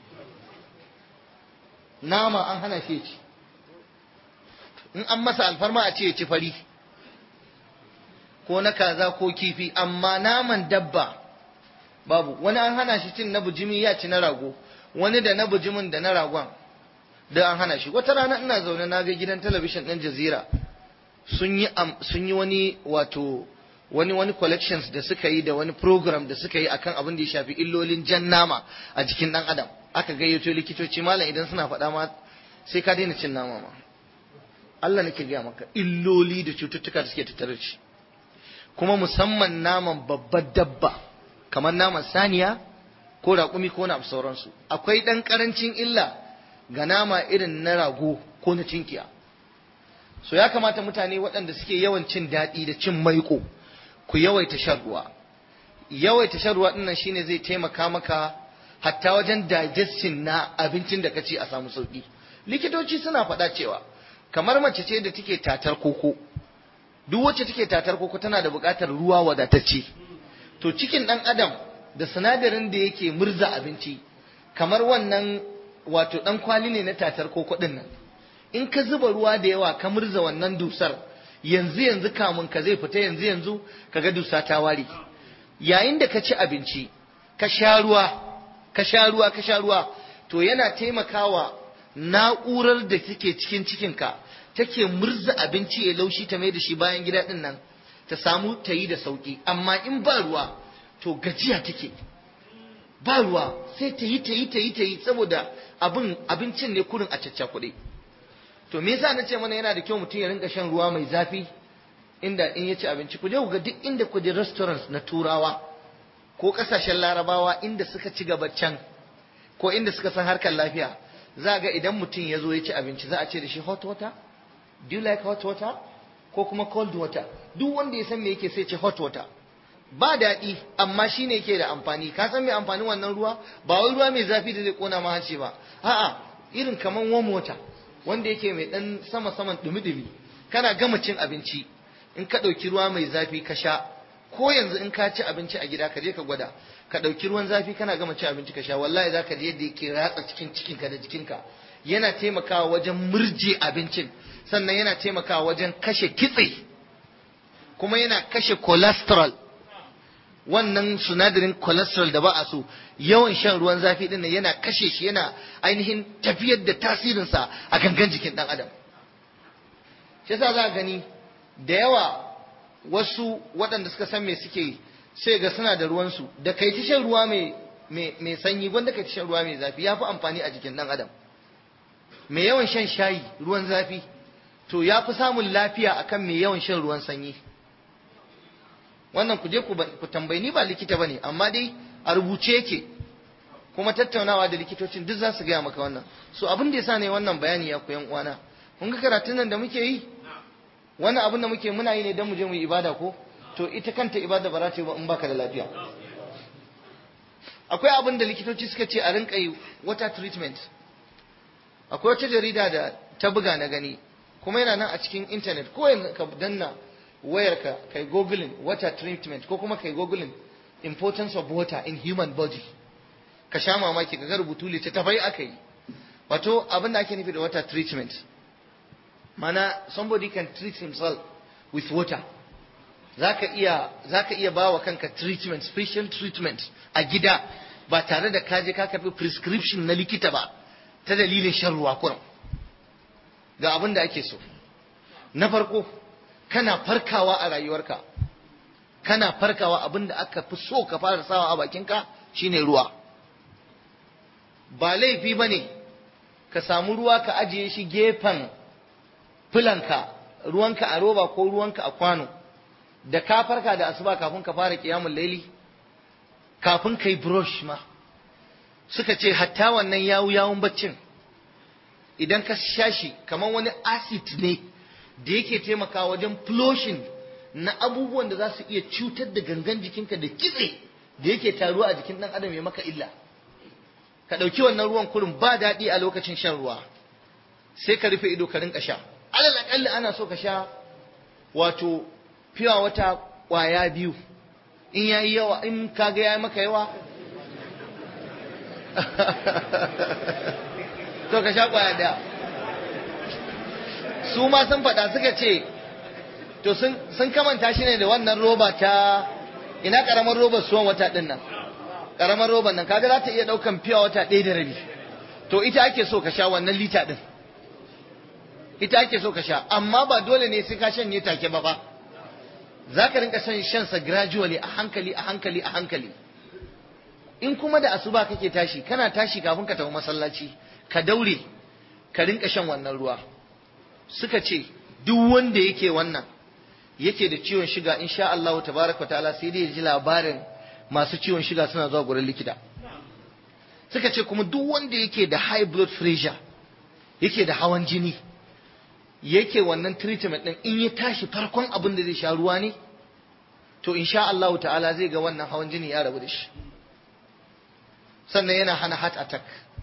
nama an hana shi ci in an masa alfarma a ce ya ci fari ko na kaza ko kifi amma naman dabba babu wani an hana shi cin na bujimi ya ci na rago wani da na bujimin da na ragon da an hana shi wata rana ina zaune na ga gidan talabishin ɗin jazira sun yi sun yi wani wato wani wani collections da suka yi da wani program da suka yi akan abin da ya shafi illolin jan nama a jikin ɗan adam aka gayyato likitoci malam idan suna faɗa ma sai ka daina cin nama ma Allah nake gaya maka illoli da cututtuka da suke tattare da shi kuma musamman naman babbar dabba kamar naman saniya ko raƙumi ko na sauransu akwai ɗan ƙarancin illa ga nama irin na rago ko na cinkiya so ya kamata mutane waɗanda suke yawan cin daɗi da cin maiko ku yawaita shan ruwa yawaita shan ruwa ɗinnan shine zai taimaka maka hatta wajen digestion na abincin da ka ci a samu sauƙi likitoci suna faɗa cewa kamar mace ce da take tatar koko duk wacce take tatar koko tana da buƙatar ruwa wadatacce to cikin ɗan adam da sinadarin da yake murza abinci kamar wannan wato ɗan kwali ne na tatar koko ɗin nan in ka zuba ruwa da yawa ka murza wannan dusar yanzu yanzu kamun ka zai fita yanzu yanzu ka ga dusa ta ware yayin da ka ci abinci ka sha ruwa ka sha ruwa ka sha ruwa to yana taimakawa na'urar da take cikin cikinka take murza abinci ya laushi ta mai da shi bayan gida din nan ta samu ta yi da sauki amma in ba ruwa to gajiya take ba ruwa sai ta yi ta yi ta yi ta yi saboda abin abincin ne kurin a caccakuɗe to me yasa nace mana yana da kyau mutum ya rinka shan ruwa mai zafi inda in ya ci abinci ku je ku ga duk inda ku je restaurants na turawa ko kasashen larabawa inda suka ci gaba can ko inda suka san harkar lafiya za ga idan mutum ya zo ya ci abinci za a ce da shi hot water do you like hot water ko kuma cold water duk wanda ya san me yake sai ce hot water ba daɗi amma shi ne yake da amfani ka san me amfanin wannan ruwa ba wai ruwa mai zafi da zai kona ma hanci ba a'a irin kaman warm water wanda yake mai dan sama saman dumi-dumi kana gama cin abinci in ka ɗauki ruwa mai zafi ka sha ko yanzu in ka ci abinci a gida ka je ka gwada ka ɗauki ruwan zafi kana gama cin abinci ka sha wallahi za ka je yadda yake ratsa cikin cikinka da jikinka yana taimakawa wajen murje abincin sannan yana taimakawa wajen kashe kitse kuma yana kashe cholesterol wannan sinadarin cholesterol da ba a so yawan shan ruwan zafi din yana kashe shi yana ainihin tafiyar da tasirinsa a gangan jikin ɗan adam shi yasa za a gani da yawa wasu waɗanda suka san me suke sai ga suna da ruwansu da kai ta shan ruwa mai sanyi wanda kai ta shan ruwa mai zafi ya fi amfani a jikin ɗan adam mai yawan shan shayi ruwan zafi to ya fi samun lafiya akan mai yawan shan ruwan sanyi wannan ku je ku tambayi ni ba likita bane amma dai a rubuce yake kuma tattaunawa da likitocin duk za su gaya maka wannan so abin da yasa ne wannan bayani ya koyan uwana kun ga karatun nan da muke yi wannan abin da muke muna yi ne don mu je mu yi ibada ko to ita kanta ibada ba za ta yi ba in baka da lafiya akwai abin da likitoci suka ce a rinka yi water treatment akwai wata jarida da ta buga na gani kuma yana nan a cikin intanet ko yanzu ka danna wayarka kai googling water treatment ko kuma kai googling importance of water in human body ka sha mamaki ka ga rubutu littattafai aka yi wato abin da ake nufi da water treatment mana somebody can treat himself with water zaka iya zaka iya bawa kanka treatment special treatment a gida ba tare da kaje ka karbi prescription na likita ba ta dalilin shan ruwa kurum ga abin da ake so na farko kana farkawa a rayuwarka kana farkawa abin da aka fi so ka fara sawa a bakinka shine ruwa ba laifi ba ne ka samu ruwa ka ajiye shi gefen filanka ruwanka a roba ko ruwanka a kwano da ka farka da asuba kafin ka fara kiyamun laili kafin ka yi brush ma suka ce hatta wannan yawu yawun baccin idan ka sha shi kamar wani acid ne da yake taimakawa wajen flushing na abubuwan da za su iya cutar da gangan jikinka da kitse da yake taruwa a jikin ɗan adam ya maka illa ka ɗauki wannan ruwan kurin ba daɗi a lokacin shan ruwa sai ka rufe ido ka rinka sha alal aƙalli ana so ka sha wato fiwa wata ƙwaya biyu in ya yi yawa in ka ga ya maka yawa to ka sha ƙwaya ɗaya su ma sun faɗa suka ce to sun kamanta shi ne da wannan roba ta ina ƙaramar robar suwan wata ɗin nan ƙaramar roban nan kaga za ta iya ɗaukan fiya wata ɗaya da rabi to ita ake so ka sha wannan lita ɗin ita ake so ka sha amma ba dole ne sai ka shanye take ba ba za ka rinka shan shansa gradually a hankali a hankali a hankali in kuma da asuba kake tashi kana tashi kafin ka tafi masallaci ka daure ka rinka shan wannan ruwa suka ce duk wanda yake wannan yake da ciwon shiga insha Allah tabaraka ta'ala sai dai ya ji labarin masu ciwon shiga suna zuwa gurin likita suka ce kuma duk wanda yake da high blood pressure yake da hawan jini yake wannan treatment din in ya tashi farkon abin da zai sha ruwa ne to insha Allah ta'ala zai ga wannan hawan jini ya rabu da shi sannan yana hana heart attack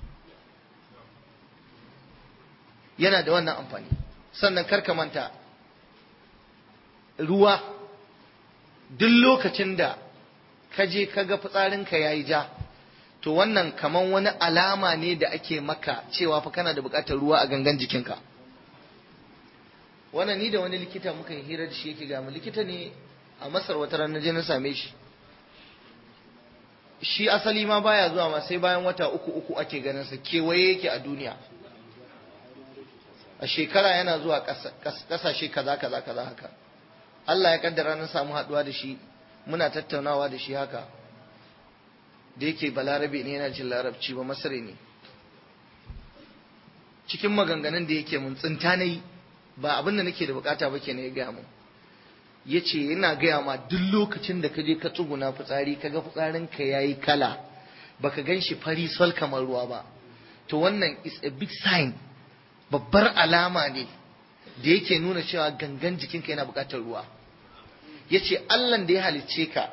yana da wannan amfani sannan karka manta ruwa duk lokacin da ka je ka ga fitsarinka ya yi ja to wannan kaman wani alama ne da ake maka cewa fa kana da buƙatar ruwa a gangan jikinka wannan ni da wani likita muka yi hira da shi yake gamu likita ne a masar wata ranar je na same shi shi asali ma baya zuwa ma sai bayan wata uku uku ake ganin sa kewaye yake a duniya a shekara yana zuwa kasashe kaza kaza kaza haka Allah ya kaddara na samu haduwa da shi muna tattaunawa da shi haka da yake balarabe ne yana jin larabci ba masare ne cikin maganganun da yake mun tsinta na yi ba abin da nake da bukata ba kenan ya gaya mun ya ce yana gaya ma duk lokacin da ka je ka tsuguna fitsari ka ga fitsarinka ya yi kala baka gan shi fari sol kamar ruwa ba to wannan is a big sign babbar alama ne da yake nuna cewa gangan jikinka yana bukatar ruwa ya ce allan da ya halicce ka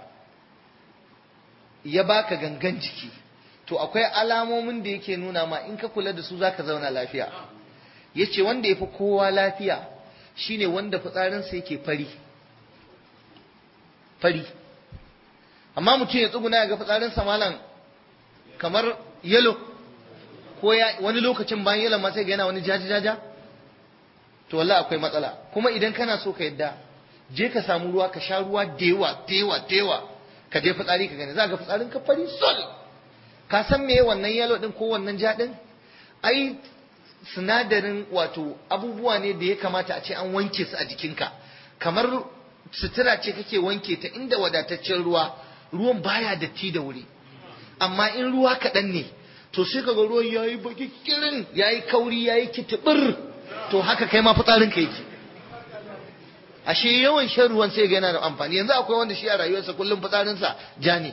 ya baka gangan jiki to akwai alamomin da yake nuna ma in ka kula da su zaka zauna lafiya ya ce wanda ya fi kowa lafiya shine wanda fitsarinsa yake fari fari amma mutum ya tsuguna ya ga fitsarinsa malam kamar yalo ko ya wani lokacin bayan yalo ma sai ga yana wani jaja-jaja to wallahi akwai matsala kuma idan kana so ka yadda je ka samu ruwa ka sha ruwa da yawa da yawa da yawa ka je fitsari ka gani za ga fitsarin ka fari sol ka san me wannan yalo din ko wannan ja din ai sinadarin wato abubuwa ne da ya kamata a ce an wanke su a jikinka kamar sutura ce kake wanke ta inda wadataccen ruwa ruwan baya datti da wuri amma in ruwa kaɗan ne to sai kaga ruwan yayi baki kirin yayi kauri yayi kitibir to haka kai ma fitsarin ka yake ashe yawan shan ruwan sai ga yana da amfani yanzu akwai wanda shi a rayuwarsa kullum fitsarinsa ja ne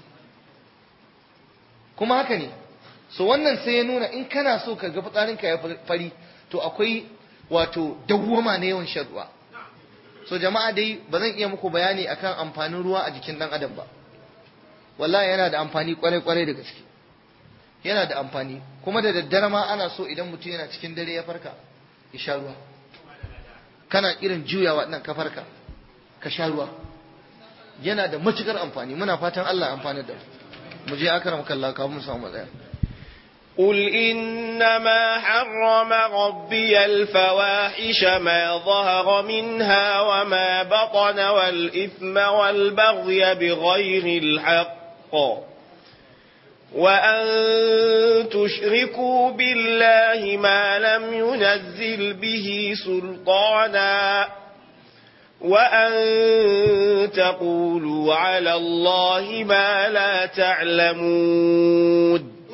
kuma haka ne so wannan sai ya nuna in kana so ka ga fitsarinka ya fari to akwai wato dawwama na yawan shan ruwa so jama'a dai ba zan iya muku bayani akan amfanin ruwa a jikin dan adam ba wallahi yana da amfani kwarai kwarai da gaske yana da amfani kuma da daddare ma ana so idan mutum yana cikin dare ya farka ya sha ruwa kana irin juyawa nan ka farka ka sha ruwa yana da matukar amfani muna fatan Allah ya amfani da mu je akramaka Allah kafin mu samu matsaya قل إنما حرم ربي الفواحش ما ظهر منها وما بطن والإثم والبغي بغير الحق وأن تشركوا بالله ما لم ينزل به سلطانا وأن تقولوا على الله ما لا تعلمون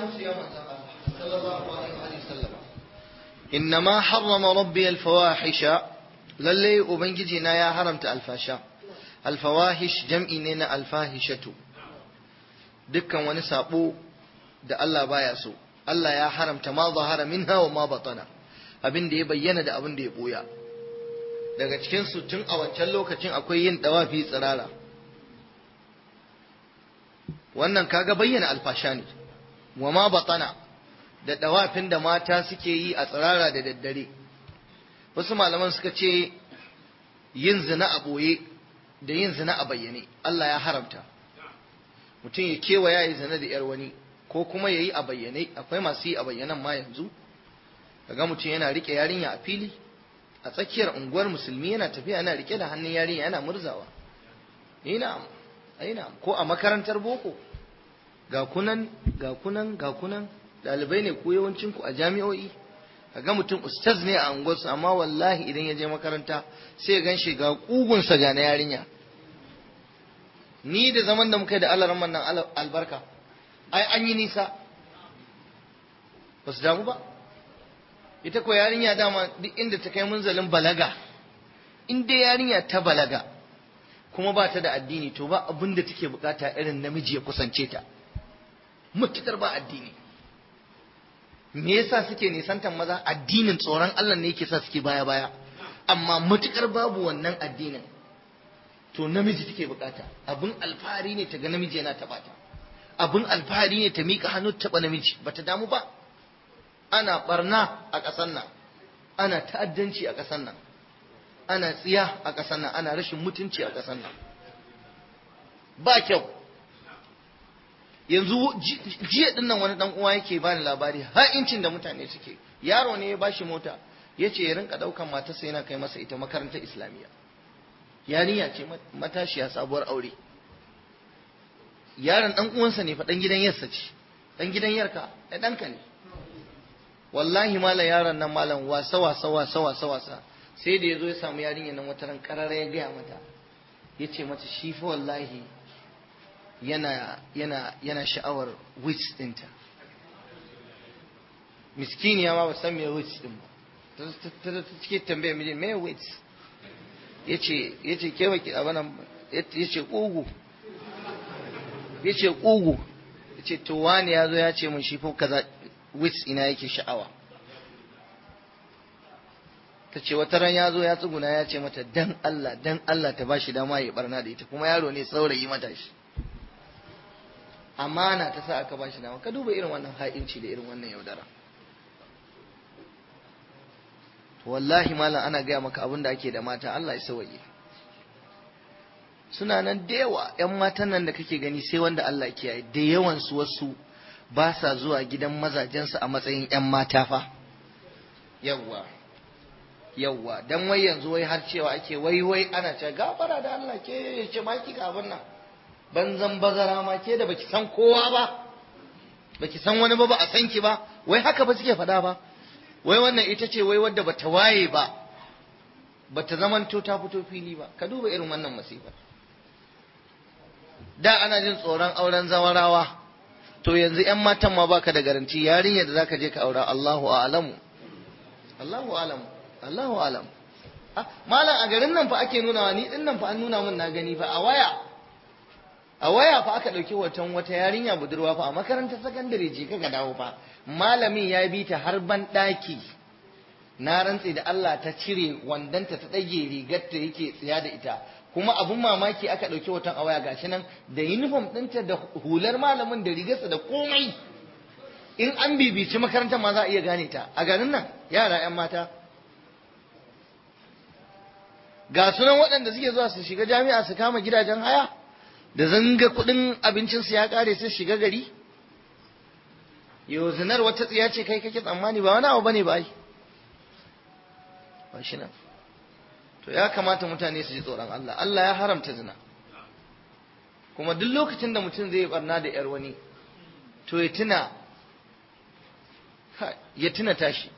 إنما حرم ربي الفواحش للي أبنجينا يا حرمت الفاشا الفواحش جمعي نينا الفاحشة dukkan wani sabo da Allah baya so Allah ya haramta ma zahara minha wa ma batana abin da ya bayyana da abin da ya boya daga cikin su tun a wancan lokacin akwai yin dawafi tsirara wannan kaga bayyana alfasha ne wa ma batana da dawafin da mata suke yi a tsirara da daddare wasu malaman suka ce yin zina a ɓoye da yin zina a bayyane Allah ya haramta mutum ya kewaya ya zina da yar wani ko kuma ya yi a bayyane akwai masu yi a bayyanan ma yanzu kaga mutum yana rike yarinya a fili a tsakiyar unguwar musulmi yana tafiya yana rike da hannun yarinya yana murzawa ina ina ko a makarantar boko ga kunan ga kunan ga kunan dalibai ne ko yawancin ku a jami'o'i kaga mutum ustaz ne a unguwarsu amma wallahi idan ya je makaranta sai ya ganshi ga kugunsa ga na yarinya ni da zaman da muka yi da alarman nan albarka ai an yi nisa ba su damu ba ita ko yarinya dama duk inda ta kai munzalin balaga in dai yarinya ta balaga kuma ba ta da addini to ba abin da take bukata irin namiji ya kusance ta mutukar ba addini me yasa suke nisantan maza addinin tsoron Allah ne yake sa suke baya baya amma mutukar babu wannan addinin to namiji take bukata abin alfahari ne ta ga namiji yana taba ta abin alfahari ne ta mika hannu taba namiji bata damu ba ana barna a ƙasar nan ana ta'addanci a ƙasar nan ana tsiya a ƙasar nan ana rashin mutunci a ƙasar nan ba kyau yanzu jiya din nan wani dan uwa yake bani labari har incin da mutane suke yaro ne ya bashi mota ya ce ya rinka daukan matarsa yana kai masa ita makarantar islamiyya yarinya ce matashiya sabuwar aure yaron dan uwansa ne fa dan gidan yarsa ce dan gidan yarka da danka ne wallahi malam yaron nan malam wasa wasa wasa wasa wasa sai da yazo ya samu yarinya nan wata ran karara ya gaya mata yace mata shi fa wallahi yana yana yana sha'awar wits dinta miskiniya ma ba san me wits din ba ta cike tambaya miji me wits yace yace ke baki abana yace kugu yace kugu yace to wani yazo ya ce mun shi fa kaza wits ina yake sha'awa ta ce wata ran ya zo ya tsuguna ya ce mata dan Allah dan Allah ta bashi dama ya barna da ita kuma yaro ne saurayi mata shi amana ta sa aka bashi dama ka duba irin wannan ha'inci da irin wannan yaudara to wallahi malam ana gaya maka abin da ake da mata Allah ya sawaye suna nan da yawa ƴan matan nan da kake gani sai wanda Allah kiyaye da yawan su wasu ba sa zuwa gidan mazajensu a matsayin ƴan mata fa yawwa yawwa dan wai yanzu wai har cewa ake wai wai ana ce gafara da Allah ke ce ma kika abin nan banzan bazara ma ke da baki san kowa ba baki san wani ba ba a san ki ba wai haka ba suke faɗa ba wai wannan ita ce wai wadda bata waye ba bata zamanto ta fito fili ba ka duba irin wannan masifar da ana jin tsoron auren zawarawa to yanzu yan matan ma baka da garanti yarinyar da zaka je ka aura Allahu a'lamu Allahu a'lamu Allahu a'lam malam a garin nan fa ake nuna ni din nan fa an nuna min na gani fa a waya a waya fa aka ɗauki hoton wata yarinya budurwa fa a makarantar sakandare je ka dawo fa malamin ya bi ta har ban ɗaki na rantse da Allah ta cire wandanta ta ɗage rigar ta yake tsiya da ita kuma abun mamaki aka ɗauki hoton a waya gashi nan da uniform ɗinta da hular malamin da rigarsa da komai in an bibici makarantar ma za a iya gane ta a garin nan yara 'yan mata ga sunan waɗanda suke zuwa su shiga jami'a su kama gidajen haya da zanga kuɗin abincinsu ya ƙare sai shiga gari yau zinar wata tsiya ce kai kake tsammani ba wani abu bane ba ai ba shi nan to ya kamata mutane su ji tsoron Allah Allah ya haramta zina kuma duk lokacin da mutum zai barna da yar wani to ya tuna ya tuna tashi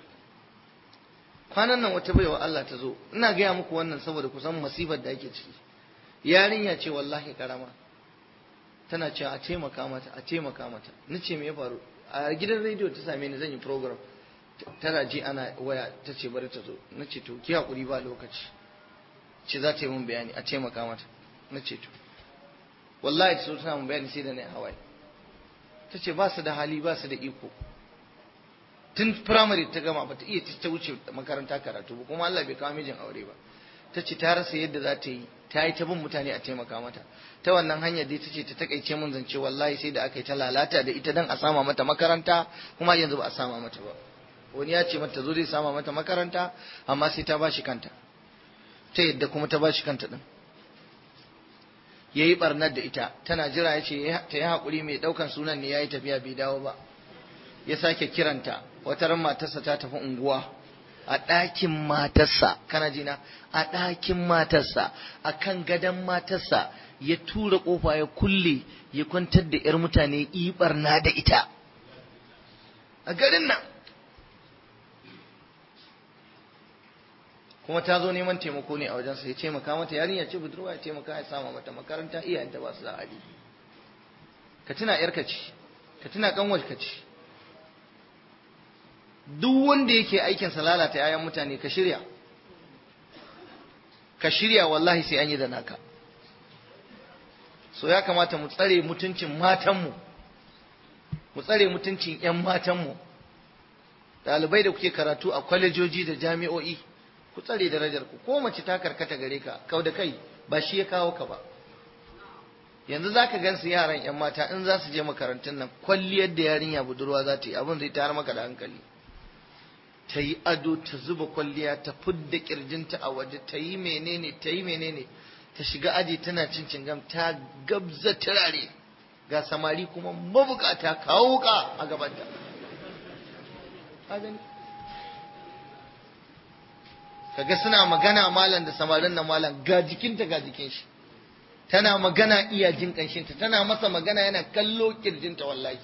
kwanan nan wata baiwa Allah ta zo ina gaya muku wannan saboda kusan masifar da ake ciki yarinya ce wallahi karama tana cewa a taimaka mata a taimaka mata ni ce me ya faru a gidan rediyo ta same ni zan yi program tana ji ana waya ta ce bari ta zo na ce to ki hakuri ba lokaci ce za ta yi mun bayani a taimaka mata na ce to wallahi ta so tana mun bayani sai da na hawaye ta ce ba su da hali ba su da iko tun firamare ta gama ba ta iya ta wuce makaranta karatu ba kuma Allah bai kawo mijin aure ba ta ce ta rasa yadda za ta yi ta yi ta bin mutane a taimaka mata ta wannan hanyar dai ta ce ta takaice mun zance wallahi sai da aka yi ta lalata da ita dan a sama mata makaranta kuma yanzu ba a sama mata ba wani ya ce mata zo zai sama mata makaranta amma sai ta bashi kanta ta yadda kuma ta bashi kanta din ya yi barnar da ita tana jira ya ce ta yi haƙuri mai ɗaukan sunan ne ya yi tafiya bai dawo ba ya sake kiranta wata ran matarsa ta tafi unguwa a ɗakin matarsa kana jina a ɗakin matarsa a kan gadon matarsa ya tura ƙofa ya kulle ya kwantar da 'yar mutane ibarna da ita a garin nan kuma ta zo neman taimako ne a wajensa ya taimaka mata yarinya ce budurwa ya taimaka ya sama mata makaranta iyayenta ba su da hali ka tuna yarka ce ka tuna kanwar ka ce duk wanda yake aikin sa lalata yayan mutane ka shirya ka shirya wallahi sai an yi da naka so ya kamata mu tsare mutuncin matanmu mu tsare mutuncin 'yan matanmu ɗalibai da kuke karatu a kwalejoji da jami'o'i ku tsare darajar ku ko mace ta karkata gare ka kau da kai ba shi ya kawo ka ba yanzu za ka gansu yaran 'yan mata in za su je makarantun nan kwalliyar da yarinya budurwa za ta yi abin zai tayar maka da hankali ta yi ado ta zuba kwalliya ta fudda kirjinta a waje ta yi menene ta yi menene ta shiga aji tana cin cingam ta gabza turare ga samari kuma mabukata kawo ka a gabanta kaga suna magana malam da samarin na malam ga jikinta ga jikin shi tana magana iya jin kanshinta tana masa magana yana kallo kirjinta wallahi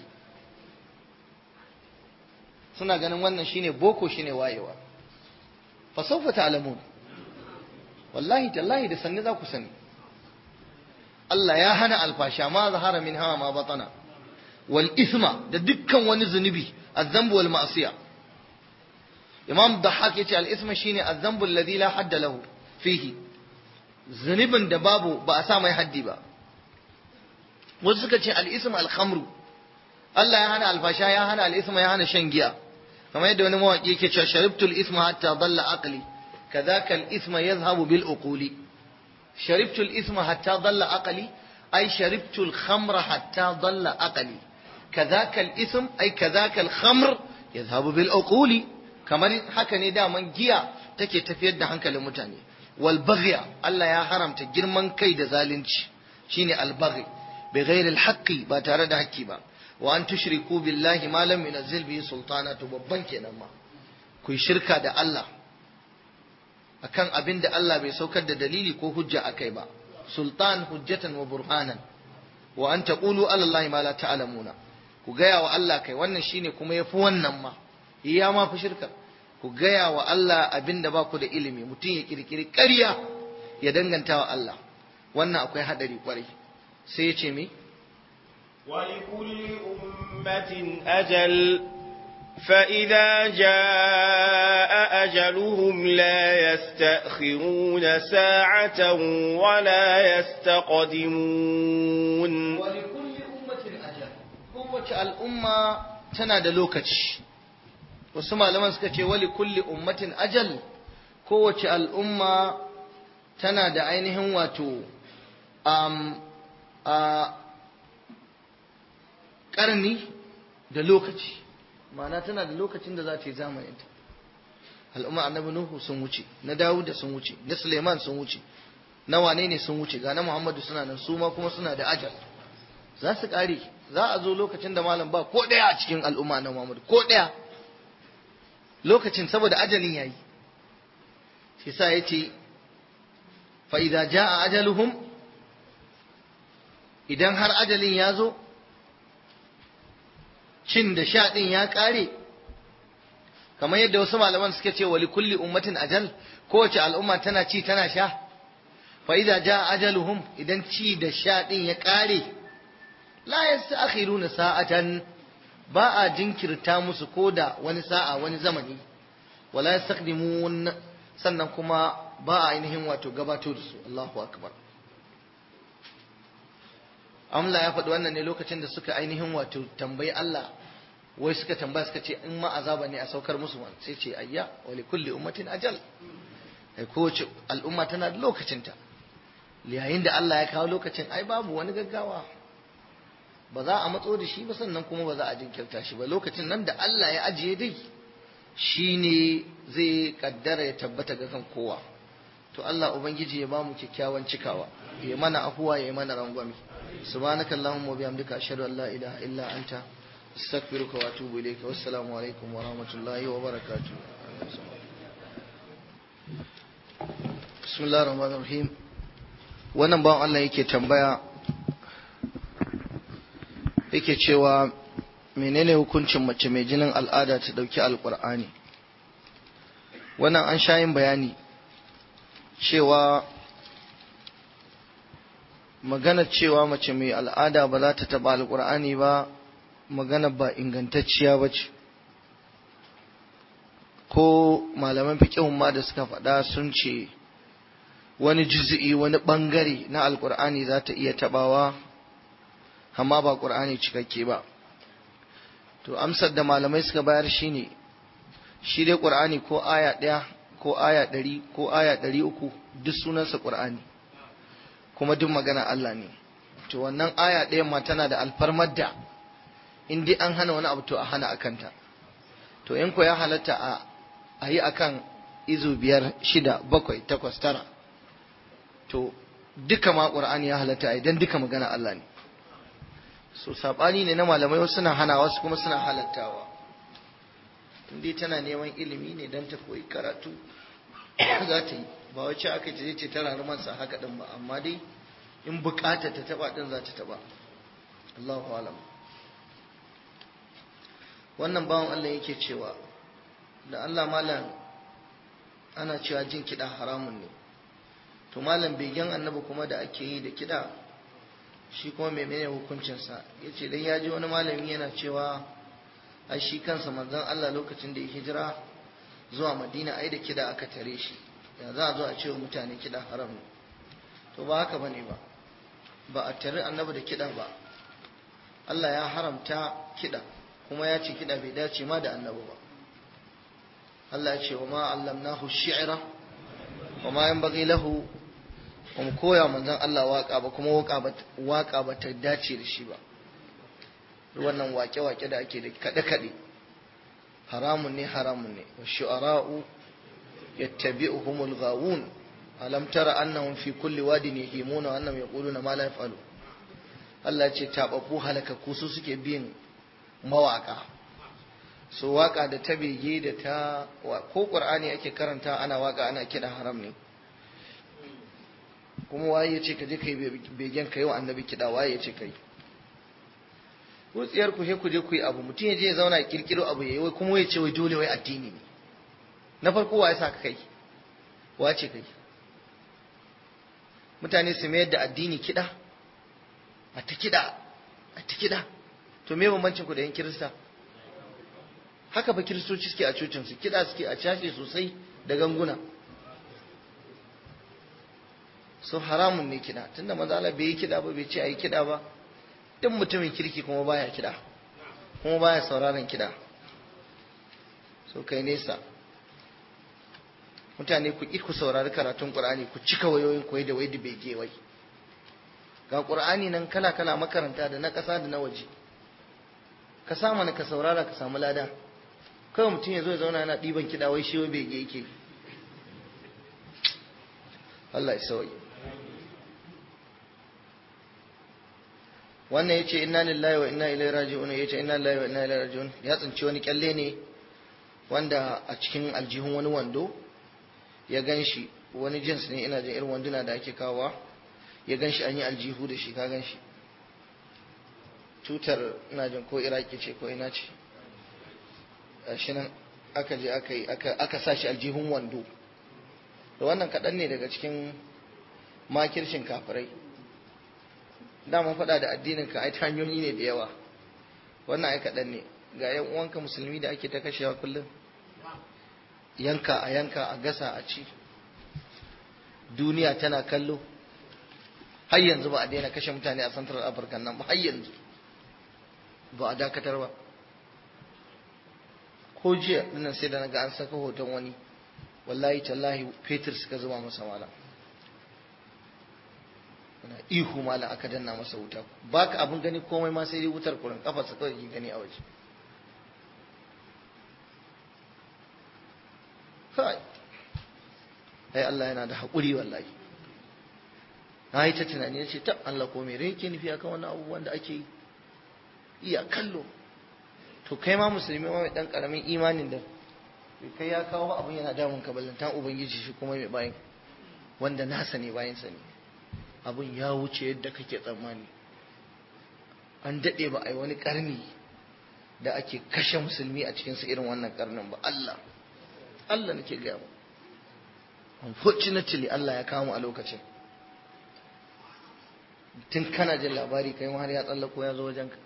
suna ganin wannan shine boko shine wayewa fa sawfa ta'lamun wallahi tallahi da sanni za ku sani Allah ya hana alfasha ma zahara min hawa ma batana wal isma da dukkan wani zunubi azzambu wal ma'siya imam dahak yace al isma shine azzambu alladhi la hadda lahu fihi zunubin da babu ba a sa mai haddi ba wasu suka ce al isma al khamru Allah ya hana alfasha ya hana al isma ya hana shan giya kamar yadda wani mawaki yake cewa sharibtul isma hatta dalla aqli kadhaka al isma yadhhabu bil uquli sharibtul isma hatta dalla aqli ay sharibtul khamra hatta dalla aqli kadhaka al ism ay kadhaka al khamr yadhhabu bil uquli kamar haka ne daman giya take tafiyar da hankalin mutane wal baghya Allah ya haramta girman kai da zalunci shine al baghi bi ghairi al haqqi ba tare da haƙƙi ba wa an tushriku billahi ma lam yunzil bihi sultana to babban kenan ma ku yi shirka da Allah akan abin da Allah bai saukar da dalili ko hujja akai ba sultan hujjatan wa burhanan wa an taqulu ala allahi ma la ta'lamuna ku gaya wa Allah kai wannan shine kuma yafi wannan ma iya ma fi shirka ku gaya wa Allah abin da ba ku da ilimi mutum ya kirkiri ƙarya ya danganta wa Allah wannan akwai hadari kwarai sai ya ce me ولكل أمة أجل فإذا جاء أجلهم لا يستأخرون ساعة ولا يستقدمون ولكل أمة أجل قوة الأمة تنادى لوكتش وسمع لما سكتش ولكل أمة أجل قوة الأمة تنادى عينهم واتو أم أم ƙarni da lokaci ma'ana tana da lokacin da za ta yi zamaninta al'umma annabi nuhu sun wuce na dawuda sun wuce na suleiman sun wuce na wane ne sun wuce ga na muhammadu suna nan su ma kuma suna da ajal za su ƙare za a zo lokacin da malam ba ko ɗaya a cikin al'umma na muhammadu ko ɗaya lokacin saboda ajalin yayi shi sa ya ce fa idza jaa ajaluhum idan har ajalin ya zo cin da sha ɗin ya ƙare kamar yadda wasu malaman suke ce wali kulli ummatin ajal kowace al'umma tana ci tana sha fa idza jaa ajaluhum idan ci da sha ɗin ya ƙare la yasta'khiruna sa'atan ba a jinkirta musu koda wani sa'a wani zamani wala yastaqdimun sannan kuma ba a ainihin wato gabato da su Allahu akbar Amla ya faɗi wannan ne lokacin da suka ainihin wato tambayi Allah wai suka tambaya suka ce in ma azaba ne a saukar musu wani sai ce ayya wa li kulli ummatin ajal ai kowace al'umma tana da lokacinta yayin da Allah ya kawo lokacin ai babu wani gaggawa ba za a matso da shi ba sannan kuma ba za a jinkirta shi ba lokacin nan da Allah ya ajiye dai shine zai kaddara ya tabbata ga kan kowa to Allah ubangiji ya bamu kyakkyawan cikawa ya mana afuwa ya mana rangwame subhanakallahumma wa bihamdika ashhadu an la ilaha illa anta astaghfiruka wa atubu ilayka wassalamu alaikum wa rahmatullahi wa barakatuh bismillahir rahmanir rahim wannan bawan Allah yake tambaya yake cewa menene hukuncin mace mai jinin al'ada ta dauki alqur'ani wannan an sha yin bayani cewa magana cewa mace mai al'ada ba za ta taba alqur'ani ba magana ba ingantacciya ba ce ko malaman fiƙihun ma da suka faɗa sun ce wani juzi'i wani ɓangare na alƙur'ani za ta iya taɓawa amma ba ƙur'ani cikakke ba to amsar da malamai suka bayar shine shi dai ƙur'ani ko aya ɗaya ko aya ɗari ko aya ɗari uku duk sunansa ƙur'ani kuma duk magana Allah ne to wannan aya ɗaya ma tana da alfarmar da in dai an hana wani abu to a hana a kanta to in ko ya halatta a a yi akan izu biyar shida bakwai takwas tara to duka ma ƙur'ani ya halatta a idan duka magana Allah ne so saɓani ne na malamai wasu suna hana wasu kuma suna halattawa in dai tana neman ilimi ne don ta koyi karatu za ta yi ba wacce aka ce ce ta rarumansa haka ɗin ba amma dai in bukata ta taɓa ɗin za ta taɓa Allahu alam wannan bawan Allah yake cewa da Allah malam ana cewa jin kiɗa haramun ne to malam begen annabi kuma da ake yi da kiɗa shi kuma menene hukuncinsa ya ce dan ya ji wani malami yana cewa a shi kansa manzon Allah lokacin da ya hijira zuwa madina ai da kiɗa aka tare shi ya za a zo a ce wa mutane kiɗa haram ne to ba haka bane ba ba a tare annabi da kiɗa ba Allah ya haramta kiɗa kuma ya ce kiɗa bai dace ma da annabi ba Allah ya ce wa ma allamnahu shi'ra wa ma yanbaghi lahu wa mu koya manzon Allah waka ba kuma waka ba ta dace da shi ba wannan wake-wake da ake da kaɗe-kaɗe haramun ne haramun ne wa shu'ara'u yattabi'uhumul ghawun alam tara annahum fi kulli wadin yahimuna wa annahum yaquluna ma la yaf'alu Allah ce tababbu halakaku su suke bin mawaka so waka da ta bege da ta ko qur'ani ake karanta ana waka ana kiɗa haram ne kuma waye ya ce ka je kai begen ka yi wa annabi kiɗa waye ya ce kai wutsiyar ku he ku je ku yi abu mutum ya je ya zauna ya kirkiro abu yayi wai kuma ya ce wai dole wai addini ne na farko wa ya sa ka kai wa ce kai mutane su mayar da addini kiɗa a ta kiɗa a ta kiɗa to me bambancin ku da yan kirista haka fa kiristoci suke a cocin su kiɗa suke a cashe sosai da ganguna so haramun ne kiɗa tunda maza Allah bai yi kiɗa ba bai ce a yi kiɗa ba duk mutumin kirki kuma baya kiɗa kuma baya sauraron kiɗa so kai nesa mutane ku ƙi ku saurari karatun ƙur'ani ku cika wayoyin koyi da wai da bai wai ga ƙur'ani nan kala kala makaranta da na ƙasa da na waje ka sa mana ka saurara ka samu lada kawai mutum ya zo ya zauna yana ɗiban kiɗa wai shi wai bege yake Allah ya sauyi wannan yace inna lillahi wa inna ilaihi raji'un yace inna lillahi wa inna ilaihi raji'un ya tsinci wani kyalle ne wanda a cikin aljihun wani wando ya ganshi wani jins ne ina jin irin wanduna da ake kawowa ya ganshi an yi aljihu da shi ka ganshi tutar ina jin ko iraki ce ko ina ce shi nan aka je aka yi aka sa shi aljihun wando da wannan kaɗan ne daga cikin makircin kafirai dama faɗa da addinin ka ai ta hanyoyi ne da yawa wannan ai kaɗan ne ga yan uwanka musulmi da ake ta kashewa kullum yanka a yanka a gasa a ci duniya tana kallo har yanzu ba a daina kashe mutane a central africa nan ba har yanzu ba a dakatar ba ko jiya dinnan sai da naga an saka hoton wani wallahi tallahi fetur suka zuba masa malam na ihu malam aka danna masa wuta baka abin gani komai ma sai dai wutar kurin kafarsa kawai ke gani a waje kai ai Allah yana da haƙuri wallahi na yi ta tunani ya ce ta Allah ko mai rai ke nufi akan wannan abubuwan da ake yi iya kallo to kai ma musulmi ma mai dan karamin imanin da kai ya kawo abin yana damun ka ballantan ubangiji shi kuma mai bayan wanda nasa ne bayan sa ne abin ya wuce yadda kake tsammani an daɗe ba a yi wani karni da ake kashe musulmi a cikinsa irin wannan karnin ba Allah Allah nake gaya ba unfortunately Allah ya kawo mu a lokacin tun kana jin labari kai ma har ya tsallako ya zo wajenka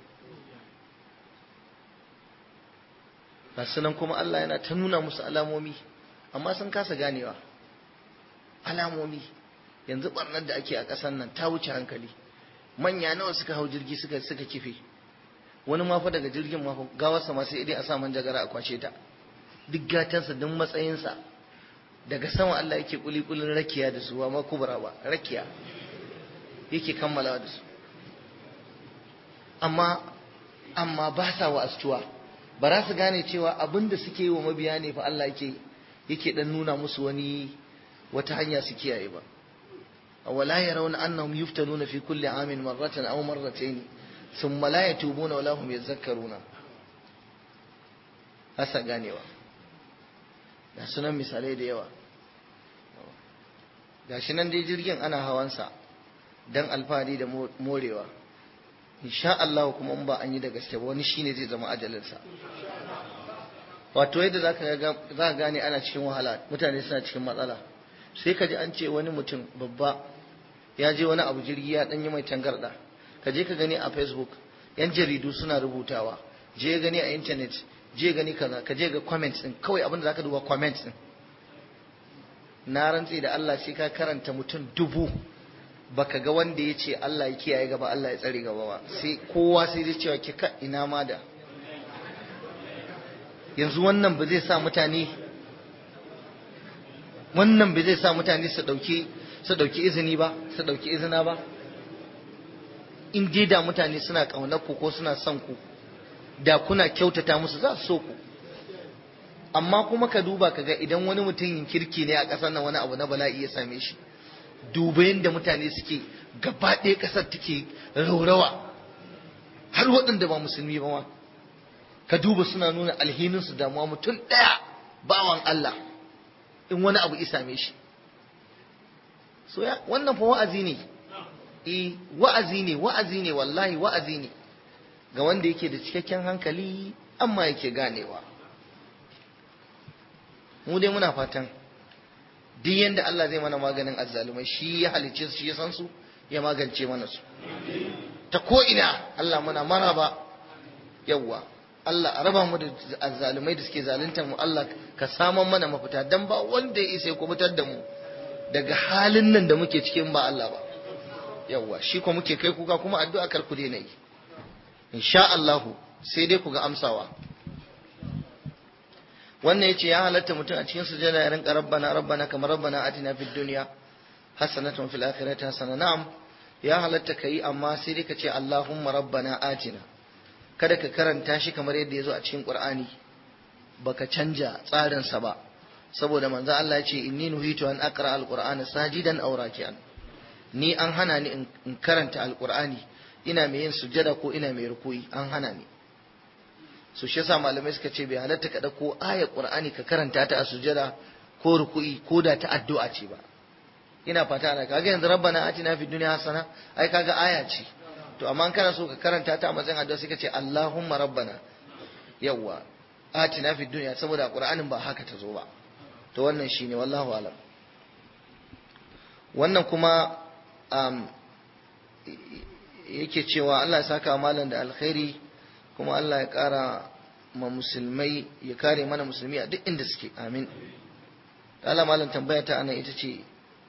ga sunan kuma Allah yana ta nuna musu alamomi amma sun kasa ganewa alamomi yanzu barnar da ake a ƙasar nan ta wuce hankali manya nawa suka hau jirgi suka suka kife wani ma fa daga jirgin ma gawarsa ma sai dai a sa manjagara a kwace ta duk gatansa duk matsayinsa daga sama Allah yake kulikulin rakiya da su ba ma kubra ba rakiya yake kammalawa da su amma amma ba sa wa astuwa ba za su gane cewa abin da suke yi wa mabiya ne fa Allah yake yake dan nuna musu wani wata hanya su kiyaye ba wala yarawna annahum yuftanuna fi kulli amin marratan aw marratayn thumma la yatubuna wala hum yadhakkaruna hasa ganewa ga sunan misalai da yawa gashi nan dai jirgin ana hawansa dan alfahari da morewa insha Allah kuma in ba an yi da gaske ba wani shine zai zama ajalinsa wato yadda zaka ga za gane ana cikin wahala mutane suna cikin matsala sai ka ji an ce wani mutum babba ya je wani abu jirgi ya dan yi mai tangarda ka je ka gani a facebook yan jaridu suna rubutawa je gani a internet je gani kaza ka je ga comments din kawai abin da zaka duba comments din na rantse da Allah sai ka karanta mutum dubu baka ga wanda ya ce Allah ya kiyaye gaba Allah ya tsare gaba ba sai kowa sai dai cewa ki ka ina ma da yanzu wannan ba zai sa mutane wannan ba zai sa mutane su dauki su dauki izini ba su dauki izina ba in dai da mutane suna kaunar ku ko suna son ku da kuna kyautata musu za su so ku amma kuma ka duba ka ga idan wani mutumin kirki ne a ƙasar nan wani abu na bala'i ya same shi duba yadda mutane suke gaba ɗaya ƙasar take raurawa har waɗanda ba musulmi ba ma ka duba suna nuna alhininsu damuwa mutum ɗaya bawan Allah in wani abu isame shi so ya wannan fa wa'azi ne eh wa'azi ne wa'azi ne wallahi wa'azi ne ga wanda yake da cikakken hankali amma yake ganewa mu dai muna fatan duk yanda Allah zai mana maganin azzalumai shi ya halicce su shi ya san su ya magance mana su ta ko ina Allah muna maraba yawwa Allah a raba mu da azzalumai da suke zaluntar mu Allah ka saman mana mafita dan ba wanda ya isa ya kubutar da mu daga halin nan da muke cikin ba Allah ba yawwa shi ko muke kai kuka kuma addu'a kar ku daina yi insha Allah sai dai ku ga amsawa wannan yace ya halatta mutum a cikin sujada ya rinka rabbana rabbana kamar rabbana atina fid dunya hasanatan fil akhirati hasana na'am ya halatta kai amma sai dai ka ce allahumma rabbana atina kada ka karanta shi kamar yadda ya zo a cikin qur'ani baka canja tsarin sa ba saboda manzo Allah ya ce inni nuhitu an aqra alqur'ana sajidan aw raki'an ni an hana ni in karanta alqur'ani ina mai yin sujada ko ina mai rukuyi an hana ni su shi yasa malamai suka ce bai halatta ka dauko ayar qur'ani ka karanta ta a sujada ko ruku'i ko da ta addu'a ce ba ina fata ana kaga yanzu rabbana atina fid dunya hasana ai kaga aya ce to amma in kana so ka karanta ta a matsayin addu'a sai ka ce allahumma rabbana yawwa atina fid dunya saboda qur'anin ba haka ta zo ba to wannan shine wallahu alam wannan kuma um, yake cewa Allah ya saka malam da alkhairi kuma Allah ya ƙara ma musulmai ya kare mana musulmi a duk inda suke amin Allah malam tambaya ta anan ita ce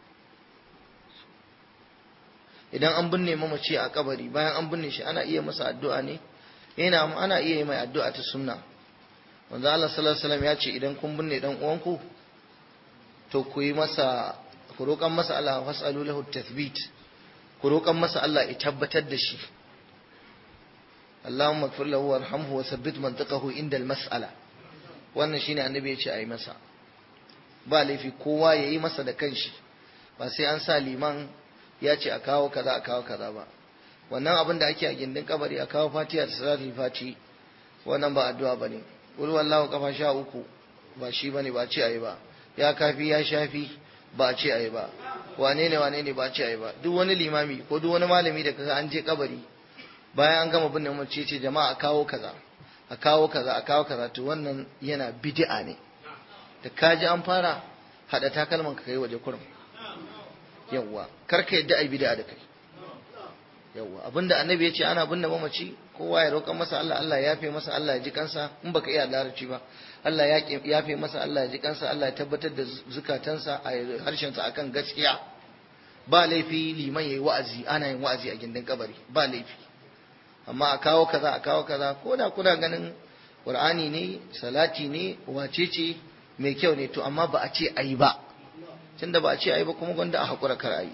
idan an binne mamaci a kabari bayan an binne shi ana iya masa addu'a ne yana ana iya yi mai addu'a ta sunna wanda Allah sallallahu alaihi wasallam ya ce idan kun binne dan uwanku to ku yi masa ku roƙan masa Allah fasalu lahu tathbit ku roƙan masa Allah ya tabbatar da shi Allahumma ighfir lahu warhamhu wa thabbit mantiqahu inda al-mas'ala wannan shine annabi ya ce ayi masa ba laifi kowa ya yi masa da kanshi ba sai an sa liman ya ce a kawo kaza a kawo kaza ba wannan abin da ake a gindin kabari a kawo fatiha da salatul fati wannan ba addu'a bane qul wallahu kafa sha uku ba shi bane ba ce ayi ba ya kafi ya shafi ba ce ayi ba wane ne wane ne ba ce ayi ba duk wani limami ko duk wani malami da kaga an je kabari bayan an gama binne mace ce jama'a a kawo kaza a kawo kaza a kawo kaza to wannan yana bid'a ne da kaji an fara hada takalman ka kai waje kurum yawwa kar ka yadda ai bid'a da kai yawwa abinda annabi ya ce ana binne mamaci kowa ya roƙa masa Allah Allah ya yafe masa Allah ya ji kansa in baka iya larabci ba Allah ya yafe masa Allah ya ji kansa Allah ya tabbatar da zukatansa a harshensa akan gaskiya ba laifi liman yayi wa'azi ana yin wa'azi a gindin kabari ba laifi amma a kawo kaza a kawo kaza ko da kuna ganin Qur'ani ne salati ne wace ce mai kyau ne to amma ba a ce ayi ba tunda ba a ce ayi ba kuma gwanda a hakura kar ayi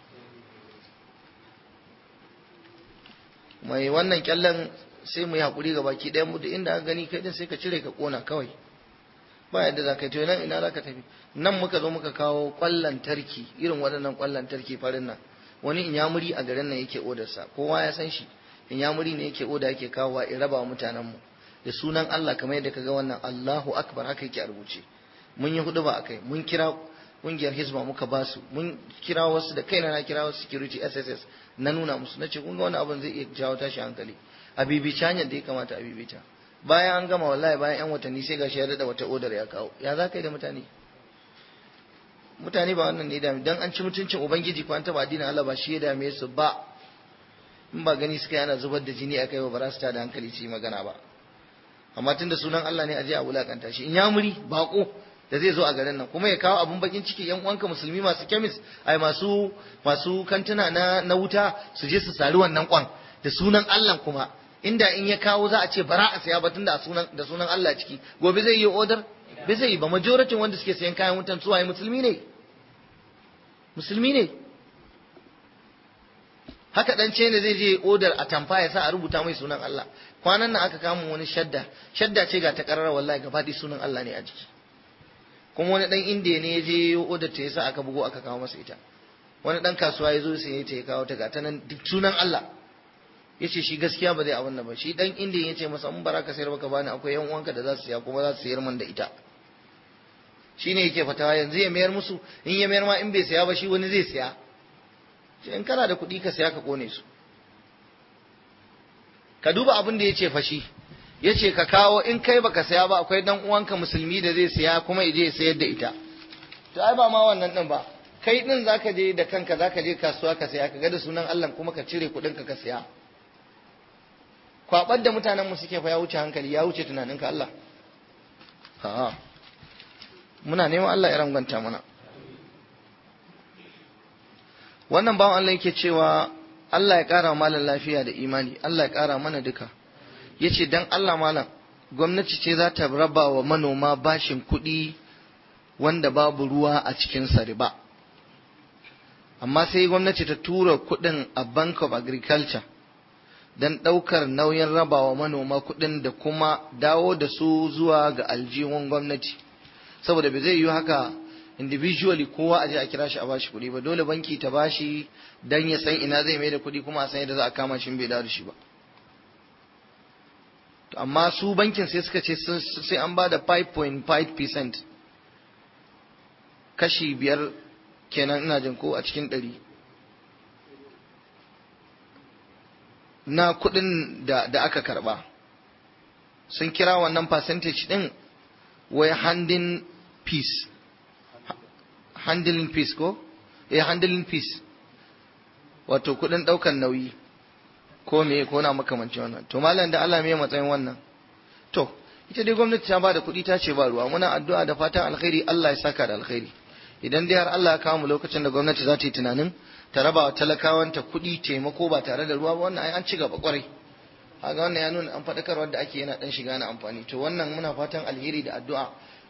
mai wannan kyallen sai mu yi hakuri ga baki ɗayan mu da inda aka gani kai din sai ka cire ka kona kawai ba yadda za ka yi to nan ina za ka tafi nan muka zo muka kawo kwallon tarki irin waɗannan kwallon tarki farin nan wani inyamuri a garin nan yake odarsa kowa ya san shi inyamuri ne yake oda yake kawowa in raba wa mutanen mu da sunan Allah kamar yadda kaga wannan Allahu akbar haka yake a rubuce mun yi hudu ba akai mun kira kungiyar hizba muka ba su mun kira wasu da kaina na kira wasu security SSS na nuna musu nace kun ga wani abin zai iya jawo tashi hankali a bibici hanyar da ya kamata a bibita bayan an gama wallahi bayan yan watanni sai gashi ya dada wata odar ya kawo ya za ka yi da mutane mutane ba wannan ne dami dan an ci mutuncin ubangiji ko an taba addinin Allah ba shi ya dame su ba in ba gani suka yana zubar da jini akai ba ba za su tada hankali su yi magana ba amma tunda sunan Allah ne a je a wulakanta shi in ya muri bako da zai zo a garin nan kuma ya kawo abun bakin ciki yan uwanka musulmi masu kemis ai masu masu kantuna na na wuta su je su sari wannan kwan da sunan Allah kuma inda in ya kawo za a ce bara a saya ba tunda sunan da sunan Allah ciki gobe zai yi order bai zai yi ba majoratin wanda suke sayan kayan wutan su waye musulmi ne musulmi ne haka dan ce ne zai je order a tamfa ya sa a rubuta mai sunan Allah kwanan nan aka kama wani shadda shadda ce ga ta karara wallahi gaba sunan Allah ne a jiki kuma wani dan indiya ne ya je order ta yasa aka bugo aka kawo masa ita wani dan kasuwa ya zo sai ya ta ya kawo ta ga ta nan duk sunan Allah ya ce shi gaskiya ba zai abin nan ba shi dan indiya ya ce masa in bara ka sayar baka bani akwai yan uwanka da za su siya kuma za su sayar man da ita shi ne yake fatawa yanzu ya mayar musu in ya mayar ma in bai saya ba shi wani zai saya in kana da kuɗi ka saya ka kone su ka duba abin da ya ce fashi ya ce ka kawo in kai baka saya ba akwai dan uwanka musulmi da zai saya kuma ya je ya sayar da ita to ai ba ma wannan din ba kai din zaka je da kanka zaka je kasuwa ka saya ka ga da sunan Allah kuma ka cire kuɗin ka ka saya kwabar da mutanen mu suke fa ya wuce hankali ya wuce tunaninka Allah ha muna neman Allah ya rangwanta mana wannan bawan Allah yake cewa Allah ya ƙara malam lafiya da imani Allah ya ƙara mana duka yace dan Allah malam gwamnati ce za ta raba wa manoma bashin kuɗi wanda babu ruwa a cikin sa riba amma sai gwamnati ta tura kuɗin a Bank of Agriculture don ɗaukar nauyin rabawa manoma kuɗin da kuma dawo da su zuwa ga aljihun gwamnati saboda bai zai yi haka individually kowa a je a kira shi a bashi kuɗi ba dole banki ta bashi dan ya san ina zai mai da kuɗi kuma a san yadda za a kama shi bai dawo da shi ba to amma su bankin sai suka ce sai an ba da 5.5% kashi biyar kenan ina jin ko a cikin ɗari na kuɗin da, da aka karɓa sun kira wannan percentage ɗin wai handling peace handling peace ko eh handling peace wato kuɗin ɗaukan nauyi ko me ko na makamancin wannan to malam da Allah me matsayin wannan to ita dai gwamnati ta bada kuɗi ta ce ba ruwa muna addu'a da fatan alkhairi Allah ya saka da alkhairi idan dai har Allah ya kawo mu lokacin da gwamnati za ta yi tunanin ta raba wa talakawanta kuɗi taimako ba tare da ruwa ba wannan ai an ci gaba kwarai kaga wannan ya nuna an faɗakarwar da ake yana ɗan shiga na amfani to wannan muna fatan alheri da addu'a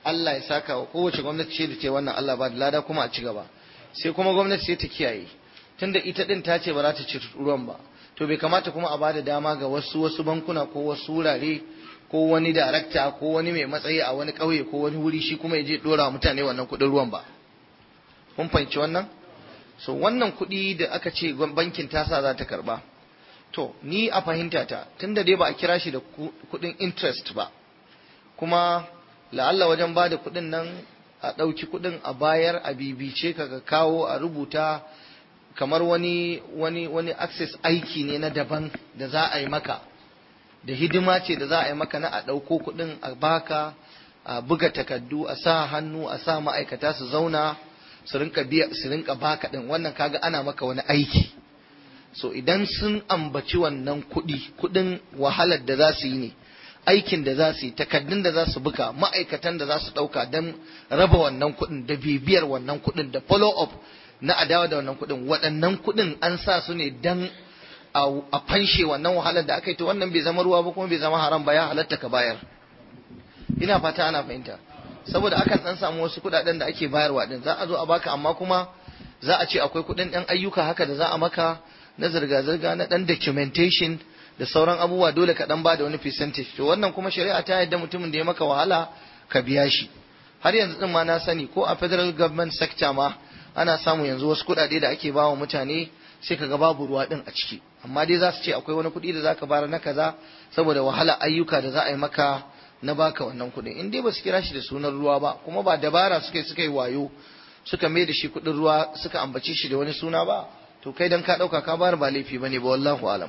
Allah ya saka wa kowace gwamnati ce da ce wannan Allah ba da lada kuma a ci gaba sai kuma gwamnati sai ta kiyaye tunda ita din ta ce ba za ta ci ruwan ba to bai kamata kuma a bada dama ga wasu wasu bankuna ko wasu wurare ko wani darakta ko wani mai matsayi a wani ƙauye ko wani wuri shi kuma ya je dora mutane wannan kuɗin ruwan ba kun fahimci wannan so wannan kuɗi da aka ce bankin tasa za ta karba to ni a fahimta ta tunda dai ba a kira shi da kuɗin interest ba kuma la'alla wajen ba da kuɗin nan a ɗauki kuɗin a bayar a bibice ka ka kawo a rubuta kamar wani wani wani access aiki ne na daban da za a yi maka da hidima ce da za a yi maka na a ɗauko kuɗin a baka a buga takardu a sa hannu a sa ma'aikata su zauna su rinka biya su rinka baka ɗin wannan kaga ana maka wani aiki so idan sun ambaci wannan kuɗi kuɗin wahalar da za su yi ne aikin da za su yi takardun da za su buga ma'aikatan da za su ɗauka don raba wannan kuɗin da bibiyar wannan kuɗin da follow up na adawa da wannan kuɗin waɗannan kuɗin an sa su ne don a fanshe wannan wahalar da aka yi to wannan bai zama ruwa ba kuma bai zama haram ba ya halatta ka bayar ina fata ana fahimta saboda akan dan samu wasu kuɗaɗen da ake bayarwa din za a zo a baka amma kuma za a ce akwai kuɗin ɗan ayyuka haka da za a maka na zirga-zirga na ɗan documentation da sauran abubuwa dole ka ɗan ba da wani percentage to wannan kuma shari'a ta yadda mutumin da ya maka wahala ka biya shi har yanzu din ma na sani ko a federal government sector ma ana samu yanzu wasu kuɗaɗe da ake bawa mutane sai ka ga babu ruwa din a ciki amma dai za su ce akwai wani kuɗi da za ka bayar na kaza saboda wahala ayyuka da za a yi maka na baka wannan kuɗin in dai ba su kira shi da sunan ruwa ba kuma ba dabara suka suka yi wayo suka mai da shi kuɗin ruwa suka ambace shi da wani suna ba to kai dan ka ɗauka ka bayar ba laifi bane ba wallahu alam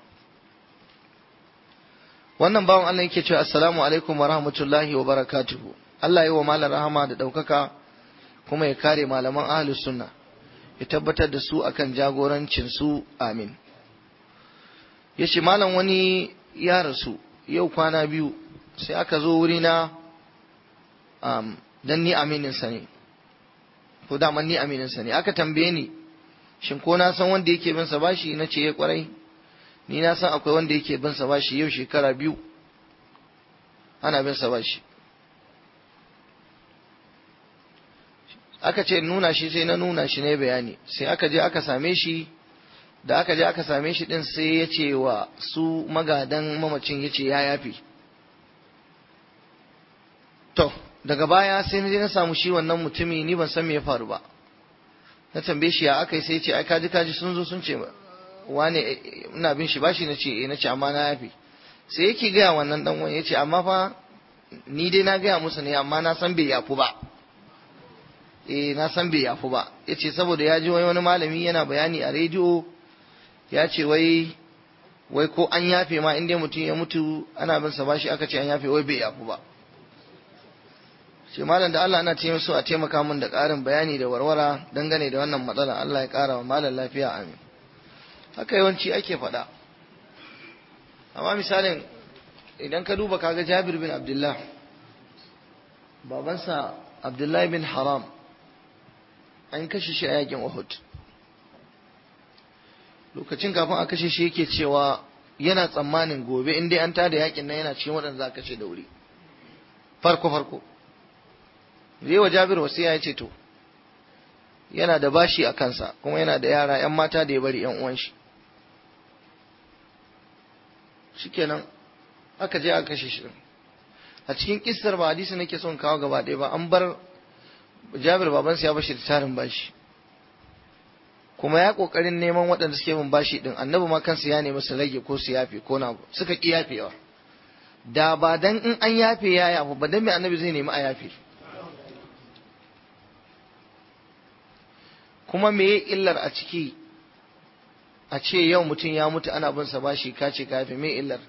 wannan bawan Allah yake cewa assalamu alaikum wa rahmatullahi wa barakatuhu Allah yi wa malam rahama da ɗaukaka kuma ya kare malaman ahlus sunna ya tabbatar da su akan jagorancin su amin yace malam wani ya rasu yau kwana biyu sai aka zo wuri na um, dan ni aminin sa ne ko daman ni aminin sa ne aka tambaye ni shin ko na san wanda yake bin sa bashi na ce ya kwarai ni na san akwai wanda yake bin sa bashi yau shekara biyu ana bin sa bashi aka ce nuna shi sai na nuna shi ne bayani sai aka je aka same shi da aka je aka same shi din sai ya ce wa su magadan mamacin ya ce ya yafi to daga baya sai na je na samu shi wannan mutumi ni ban san me ya faru ba na tambaye shi ya aka yi sai ya ce ai kaji kaji sun zo sun ce wane ina bin shi bashi na ce eh na ce amma na yafi sai yake gaya wannan dan wani ya ce amma fa ni dai na gaya musu ne amma na san bai yafu ba eh na san bai yafu ba ya ce saboda ya ji wani malami yana bayani a rediyo ya ce wai wai ko an yafe ma inda mutum ya mutu ana bin sa bashi aka ce an yafe wai bai yafu ba ce malam da Allah ana ce so a taimaka min da ƙarin bayani da warwara dangane da wannan matsala Allah ya ƙara wa malam lafiya amin haka yawanci ake faɗa amma misalin idan ka duba kaga Jabir bin Abdullah babansa Abdullahi bin Haram an kashe shi a yakin Uhud lokacin kafin a kashe shi yake cewa yana tsammanin gobe in dai an tada yakin nan yana cikin waɗanda za a kashe da wuri farko farko zai wa Jabir wasiya ya ce to yana da bashi a kansa kuma yana da yara ‘yan mata da ya bari ‘yan uwan shi shikenan aka je aka kashe shi a cikin kissar ba hadisi nake son kawo gaba ɗaya ba an bar Jabir babansa ya bashi da tarin bashi kuma ya kokarin neman waɗanda suke bin bashi din annabi ma kansa ya nemi su rage ko su yafe ko na suka ki yafewa da ba dan in an yafe ya yafu ba dan me annabi zai nemi a yafe kuma me illar a ciki a ce yau mutum ya mutu ana bin sa bashi ka ce ka yafe me illar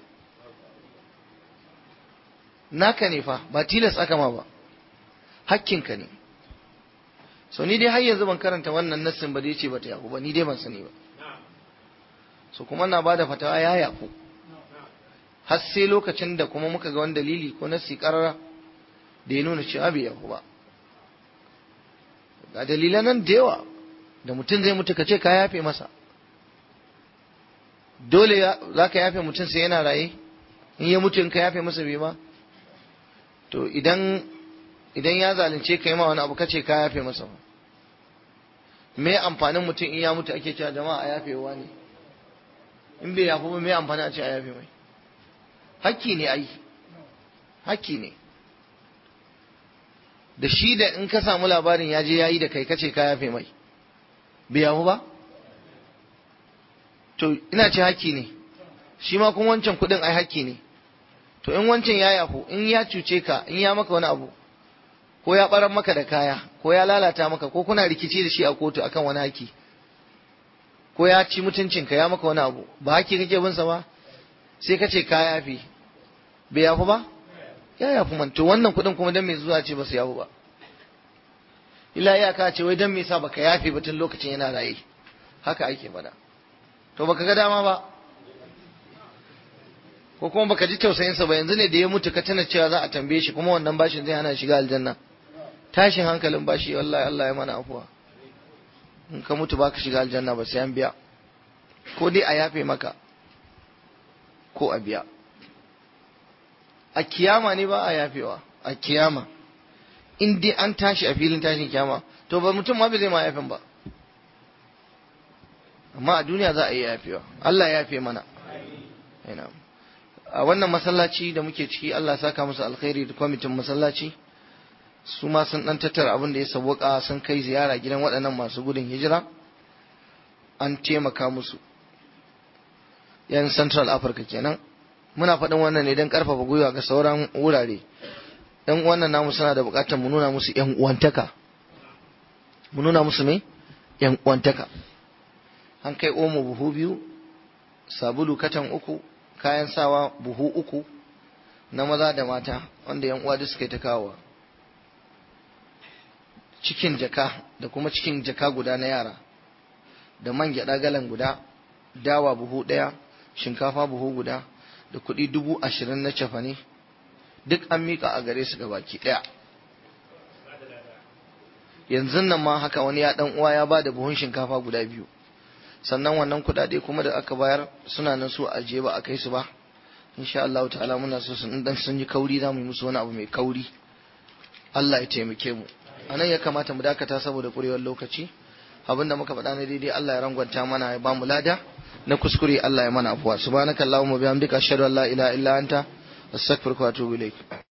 naka ne fa ba tilas aka ma ba hakkinka ne so ni dai har yanzu ban karanta wannan nassin ba da yace bata yaku ba ni dai ban sani ba so kuma na bada fatawa ya yaku har sai lokacin da kuma muka ga wani dalili ko nassi karara da ya nuna cewa bai yaku ba ga dalilan nan da yawa da mutum zai mutu ka ce ka yafe masa dole za ka yafe mutum sai yana raye in ya mutu in ka yafe masa bai ba to idan idan ya zalunce ka yi ma wani abu kace ka yafe masa ba me amfanin mutum in ya mutu ake cewa jama'a a yafewa ne in bai yafi ba me amfani a ce a yafe mai hakki ne ai hakki ne da shi da in ka samu labarin ya je yayi da kai kace ka yafe mai bai yafu ba to ina ce hakki ne shi ma kuma wancan kudin ai hakki ne to in wancan ya yafu in ya cuce ka in ya maka wani abu ko ya barar maka da kaya ko ya lalata maka ko kuna rikici da shi a kotu akan wani haki ko ya ci mutuncinka ya maka wani abu ba haki kake bin sa ba sai ka ce ka yafi bai yafu ba ya yafi man to wannan kuɗin kuma dan me zuwa ce ba su yafu ba illa ya ka ce wai dan me yasa baka yafe ba tun lokacin yana raye haka ake faɗa to baka ga dama ba ko kuma baka ji tausayin sa ba yanzu ne da ya mutu ka tana cewa za a tambaye shi kuma wannan bashin zai hana shiga aljanna tashin hankalin bashi wallahi Allah ya mana afuwa in ka mutu baka shiga aljanna ba sai an biya ko dai a yafe maka ko a biya a kiyama ne ba a yafewa a kiyama in dai an tashi a filin tashin kiyama to ba mutum ma bai zai ma yafin ba amma a duniya za a yi yafewa Allah ya yafe mana a wannan masallaci da muke ciki Allah saka musu alkhairi da kwamitin masallaci su ma sun dan tattara abin da ya sauwaka sun kai ziyara gidan waɗannan masu gudun hijira an taimaka musu yan central africa kenan muna faɗin wannan ne don ƙarfafa gwiwa ga sauran wurare yan wannan namu suna da buƙatar mu nuna musu yan uwantaka mu nuna musu me yan uwantaka an kai omo buhu biyu sabulu katan uku kayan sawa buhu uku na maza da mata wanda yan uwa suka yi ta kawowa cikin jaka da kuma cikin jaka guda na yara da man gyaɗa galan guda dawa buhu ɗaya shinkafa buhu guda da kuɗi dubu ashirin na cefane duk an miƙa a gare su gabaki ɗaya yanzu nan ma haka wani ya ɗan uwa ya ba da buhun shinkafa guda biyu sannan wannan kuɗaɗe kuma da aka bayar suna nan su ajiye ba a kai su ba insha Allah ta'ala muna so sun dan sun yi kauri za mu yi musu wani abu mai kauri Allah ya taimake mu anan ya kamata mu dakata saboda ƙurewar lokaci abinda muka faɗa na daidai Allah ya rangwanta mana ya ba mu lada na kuskure Allah ya mana afuwa subhanakallahumma bihamdika ashhadu an la ilaha illa anta astaghfiruka wa atubu ilaik